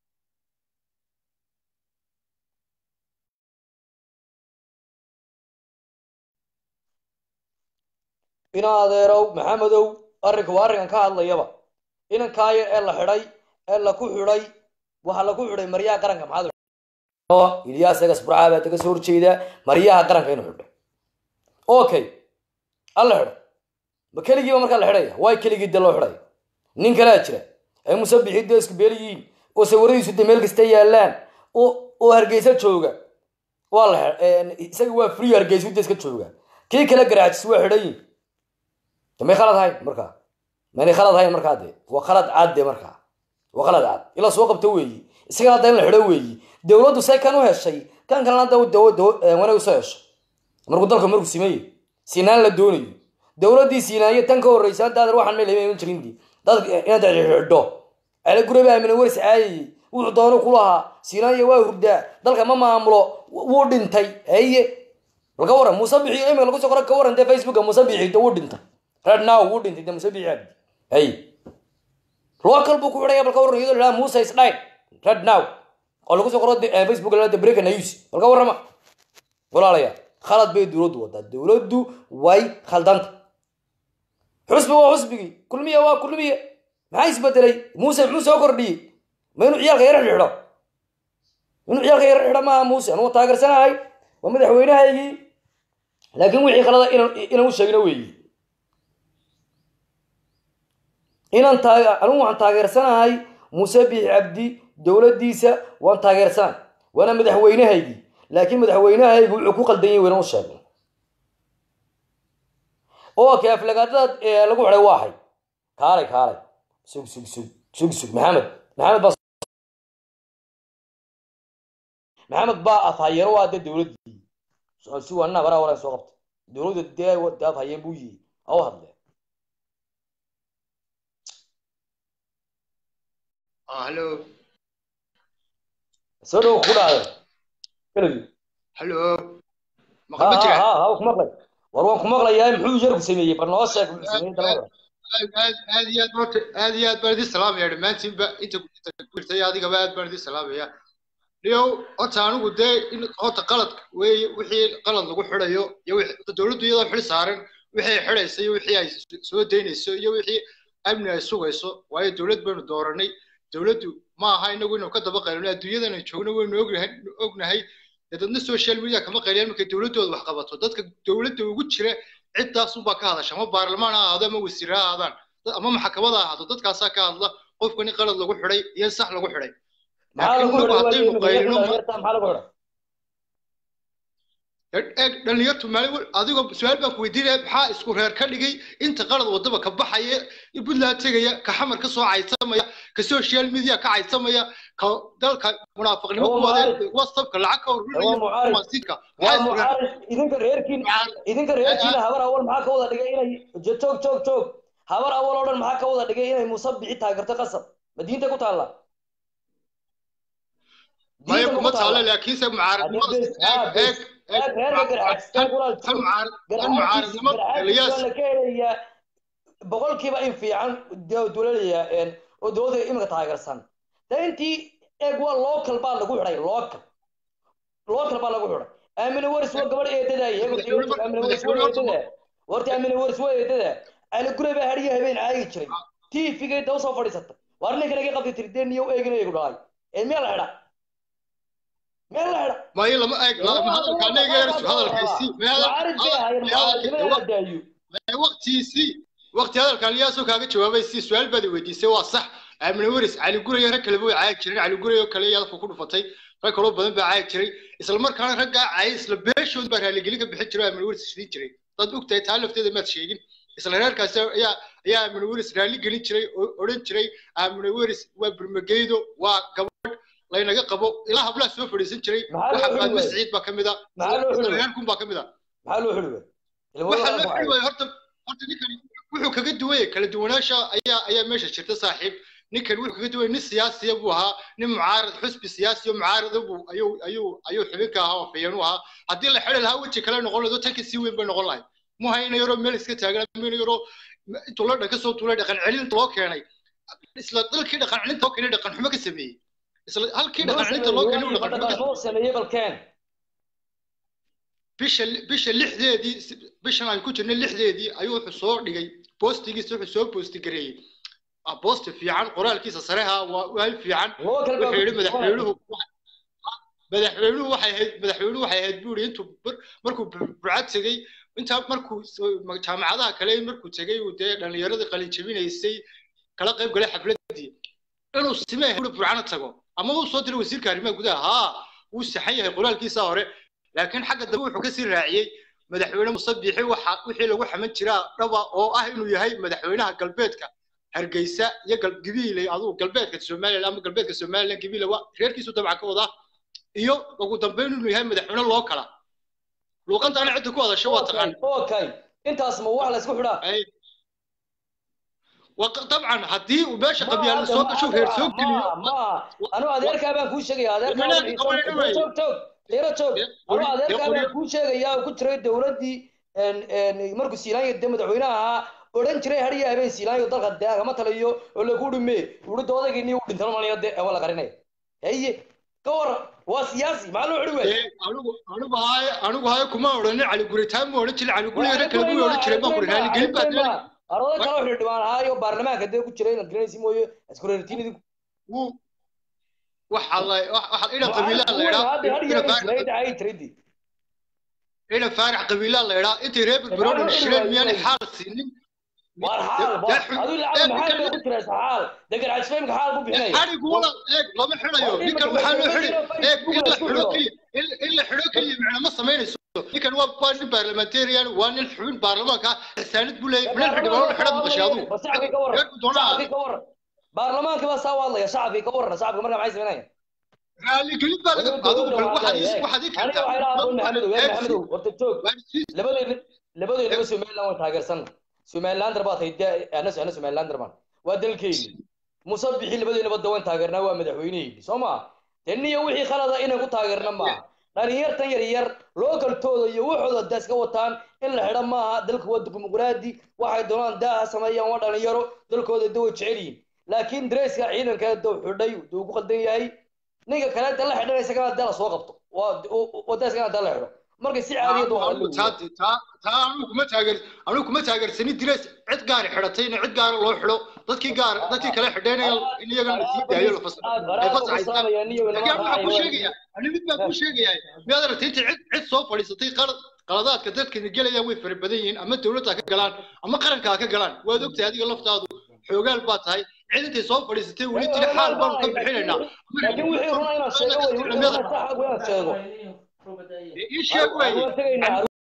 ina adeerow maxamedow arrinka waa arrinkan ka hadlayaba inankaa yar ee la xidhay ee laku xidhay waxaa laku xidhay maryaha qaranka maxaad ilyaas egas burcaa baa taga soo horjeeda maryaha qaranka inuu xidhay okay alla xidhay ma keligiiba markaa la xidhaya waay keligii dee loo xidhaya nin kalea jira ay musabixii dee isku beeliyiin oo sawiradiisu dee meel kasta yaallaan oo hargeysa jooga waa la isaga waa free hargeysu dee iska jooga kii kale garaajis waa xidhayin may khalad hayn markaa maynay khalad hayn markaa dee waa khalad cad dee markaa waa khalad cad ila soo qabto weeyi isagana hadda in la xidho weeyi dowladdu say kan u heshay kan kalena hadda wanaag usoo hesho markuu dalka markuu simeeye sinaan la doonayo dowladdii siinaayo tan ka horreysa hadda adeer waxaan meel iman jirindi dad inaad xidho ala guraba aamina waris caayayey wuxuu doono ku lahaa siinaayo waa hurdaa dalka ma maamulo wuu dhintay haye balka waran muuse bixi imika lagu soo qora ka waran dee facebooka muuse bixi wuu dhintay red now wuu dhintay dee muuse bixi cabdi haye local buu ku xidhaya balka waran iyadoo lahaa muuse is died red now oo lagu soo qoro facebook la breaking news balka warrama walaalayaa khalad bay dowladdu wadaa dowladdu way khaldanta xusbi waa xusbigii kulmiya waa kulmiye maxaa isbedelay muuse muxuu soo kordhiyey ma inuu ciyaalka yar xidho inuu ciyaalka yar xidho maaha muuse anugu taageersanahay waa madaxweynahaygii laakiin wixii khalada inaan u sheegno weeyi inaan taag anugu waxaan taageersanahay muuse bixi cabdi dowladdiisa waan taageersanahay waana madaxweynahaygii laakiin madaxweynahaygu wuxuu ku qaldan yahay wayna u sheegno oo kaaflagaadada lagu xidhay waa hay kaalay kaalay sug sug sug sug sug maxamed maxamed baa maxamed baa afhayeeno waa dee dowladdii si waanina baraa waraa soo qabtay dowladda dee dee afhayeen buu yihi au hadle hello soo dhow ku dhacday keligi hello ha ha ha ha ku maqlay war waan ku maqlayaa muxuu yarku sameeyey bal noo sheeg muxuu sameeyey dalada aad aad iyo aad horta aad iyo aad baan idin salaamaya dhammaantiinba inta kuirtay adigaba aad baan idin salaamaya niyow horta anigu dee in horta qalad weeye wixii qalad lagu xidhayo iyo dowladdu iyadoo xil saaran wixii ay xidhayso iyo wixii ay soo daynayso iyo wixii amni ay sugayso waayo dowlad baynu dooranay dowladdu ma aha inagu inuu ka daba qaylino adduunyadan ay joogno waynu ognahay ognahay dadna social media kama qayliyaan markay dowladdooda wax qabato dadka dowladda ugu jira ciddaasunbaa ka hadasha ama baarlamaan ha ahaado ama wasiir ha ahaadaan ama maxkamada ha ahaato dadkaasaa ka hadla qofkan in qalad lagu xidhay iyo in sax lagu xidhay laakiin inagu haddaynu qaylino eeg dhalinyartu maalin adigoo su-aal baan ku weydiinaya maxaa isku reer ka dhigay inta qalad wadaba ka baxaya puntland tegaya ka xamar ka soo caysamaya ka social media ka caysamaya ka dalka munaafiqnimo ku wada whatsappka lacag ka waa mucaarif idinka reerkiin idinka reerkiina habar awal maxaa ka wada dhigay inay joog joog joog habar awal oo dhan maxaa ka wada dhigay inay musabixi taageerto qasab ma diinta ku taalla maya kuma taalo laakiinse mucaaradnimada eeg boqolkiiba in fiican dowladaya oo dowladda iminka taageersan de intii eeg waa local baa lagu xidhay local local baa lagu xidhay aamine waris waa gabadh eedada warta aamine waris waa eedada ali gure baa hadiya habeen caagi jiray tvgay daw soo fadhiisata waar ninka naga qabtay tiri dee niyo eegin eegu dhalay ee miyaa la xidha meel la xidha mayo lama eeg hadalka anaga hadalkaysi waqtiisii waqti hadalka aliyaasoo kaaga jawaabay si su-aal baad weydiisay waa sax aamine waris cali gurayo rag kaleba way caagi jireen cali gurayo kale yadafka ku dhufatay rag kaloo badan baa caagi jiray isla markaana raggaa caayay isla beeshood baa raaligelin ka bixin jiray aamine waris isdhiin jiray dad ogtahay taa lafteeda maad sheegin isla reerkaas ayaa ayaa aamine waris raali gelin jiray oo odhan jiray aamine waris waa burmageydo waa gabadh laynaga qabo ilaa hablaha soo fadhiisan jiray waxa faadma siciid baa ka mid a reerkun baa ka mid a maxaa loo xidhi waxaa loo xidhi waaya horta horta ninkan wuxuu kaga duwaya kala duwanaansha ayaa ayaa meesha jirta saaxiib ninkan wuxuu kaga duwaya nin siyaasiya buu ahaa nin mucaarad xusbi siyaasi oo mucaarada buu ayuu ayuu ayuu xubinka ahaa oo fiyan u ahaa haddii la xidhi lahaa weji kale noqon lahayd tanka sii weyn bay noqon lahayd muhayna yaroo meel iska taagan mayna yaroo intuu la dhaka soo tuulay dhaqan celinta loo keenay isla dalkii dhaqan celinta loo keenay dhaqan xumo ka sameeyey isla halkii dhaqan celinta loo keenay dhaqan xumo ka sameeyey balkeen bisha bisha lixdeedii bishan aan ku jirnay lixdeedii ayuu wuxuu soo dhigay boostigiisa wuxuu soo boosti gareeyey boosti fiican qoraalkiisa sareha waa waal fiican wuxuu yidhi madaxweynuhu madaxweynuhu waxay ahayd madaxweynuhu waxay ahayd buu yidhi intuu markuu burcad tegey intaa markuu jaamacadaha kale markuu tegey uu dee dhallinyaradii qalin jebinaysay kala qayb galay xafladii inuu simee huri burcana tago ama uu soo diray wasiirka arrimaha gudaha haa wuu saxan yahay qoraalkiisa hore laakiin xagga dambe wuxuu kasii raaciyey madaxweyne musabixi waxa wixii lagu xaman jiraa dhaba oo ah inuu yahay madaxweynaha galbeedka hargeysa iyo gabiile aduu galbeedka somaliland ama galbeedka somaliland gabiile waa reerkiisu dabcan ka wadaa iyo ugu dambeyn inuu yahay madaxweyne loo kala luuqantaana cidda ku hadasho waa taqaan okay intaas ma wax la isku xidhaa طبعا هدي وباشا قبيله سوق شوف هير سوق ما انا اديرك ابان كو شيغي اديرك توك توك ليرا توك انا اديرك ابان كو شيغيا ku jiray dawladii een een markuu siilaanyo de madaxweynaha oran jiray hariya habeen siilaanyo dalka daagama taliyo oo lagu dhume uu doodagii ni uu dhintan malaya de wala qarinay haye ka war waa siyaasi maxaa loo xidhi wey anigu anigu haay anigu haay kuma odhanin cali guritaan ma odhan jirin cali guri yare kale buu odhan jiray baan guri raali gelin baa arooda kale wuxuu dhibaan ahaayo baarlamaanka dee ku jiray inaad garanaysi mooye isku reertiin idinku wuu waxa la waxa ina qabiilada la yidhaa ina faarax qabiilada la yidhaa intay reer berbero shireen miyaanay xaal siinin war xaal aduu lacag maxaal bay ku jiraysa xaal degan cajfeymka xaal ku bixinaya xarigu wala eeg lama xidhayo ninkan waxaa loo xidhi eeg in la xidho keliya in la xidho keliya macna ma samaynayso ninkan waa waa nin parliamentarian waa nin xubin baarlamaanka xisaanid buu leeyahay minal xildhibaan la xidha maqashay aduu shacabkii ka warran shacabkii ka warran baarlamaanka baa saa u hadlaya shacabkii ka warran shacabka markaa maxay samaynayaan raaligelin baa laga adigu bal waxaad waxaad ii aniga waxay dhahaa abun maxamedow yaa maxamedow horta joog labadeena labadeennaba somaliland waan taageersanna somalilander baa tahay dee ana ana somalilander baan waa dalkeyni musabixi labadeennaba dawan taageernaa waa madaxweyneheyni soo maa teniyo wixii khalada inaan ku taageerna maaha dhalinyartan yar yar lookaltooda iyo waxooda da iska wataan in la xidha maaha dalka waa dimuqraadi waxay doonaan daaha sameeyaan waa dhalinyaro dalkooda da way jecel yihiin laakiin dareeska ciidanka daw xidhay duu ku qaldan yahay ninka kale da la xidhanay isagana da la soo qabto waa da isagana da la xidho marka si caadiya taa anigu kuma taageer anigu kuma taageersanin direes cid gaari xidhatay in cid gaara loo xidho dadkii gaar dadkii kale xidhaynaya in iyagana la sii daayo la fasaxo ay fasaxaystaan laakiin waxaan ku sheegayaa ani mid baan ku sheegayaa miyaad aragtay inta cid cid soo fadhiisatay qalad qaladaadka dadkana gelayaan way fara badan yihiin ama dowladda ka galaan ama qaranka ha ka galaan waad ogtahay adiga laftaadu xoogaal baa tahay cid intay soo fadhiisatay weli tiri xaal baanu ka bixinaynaa laakiin wixii runa inaad sheego wey wixii runa saxa inaad sheego ii sheeg wey waan tegaynaa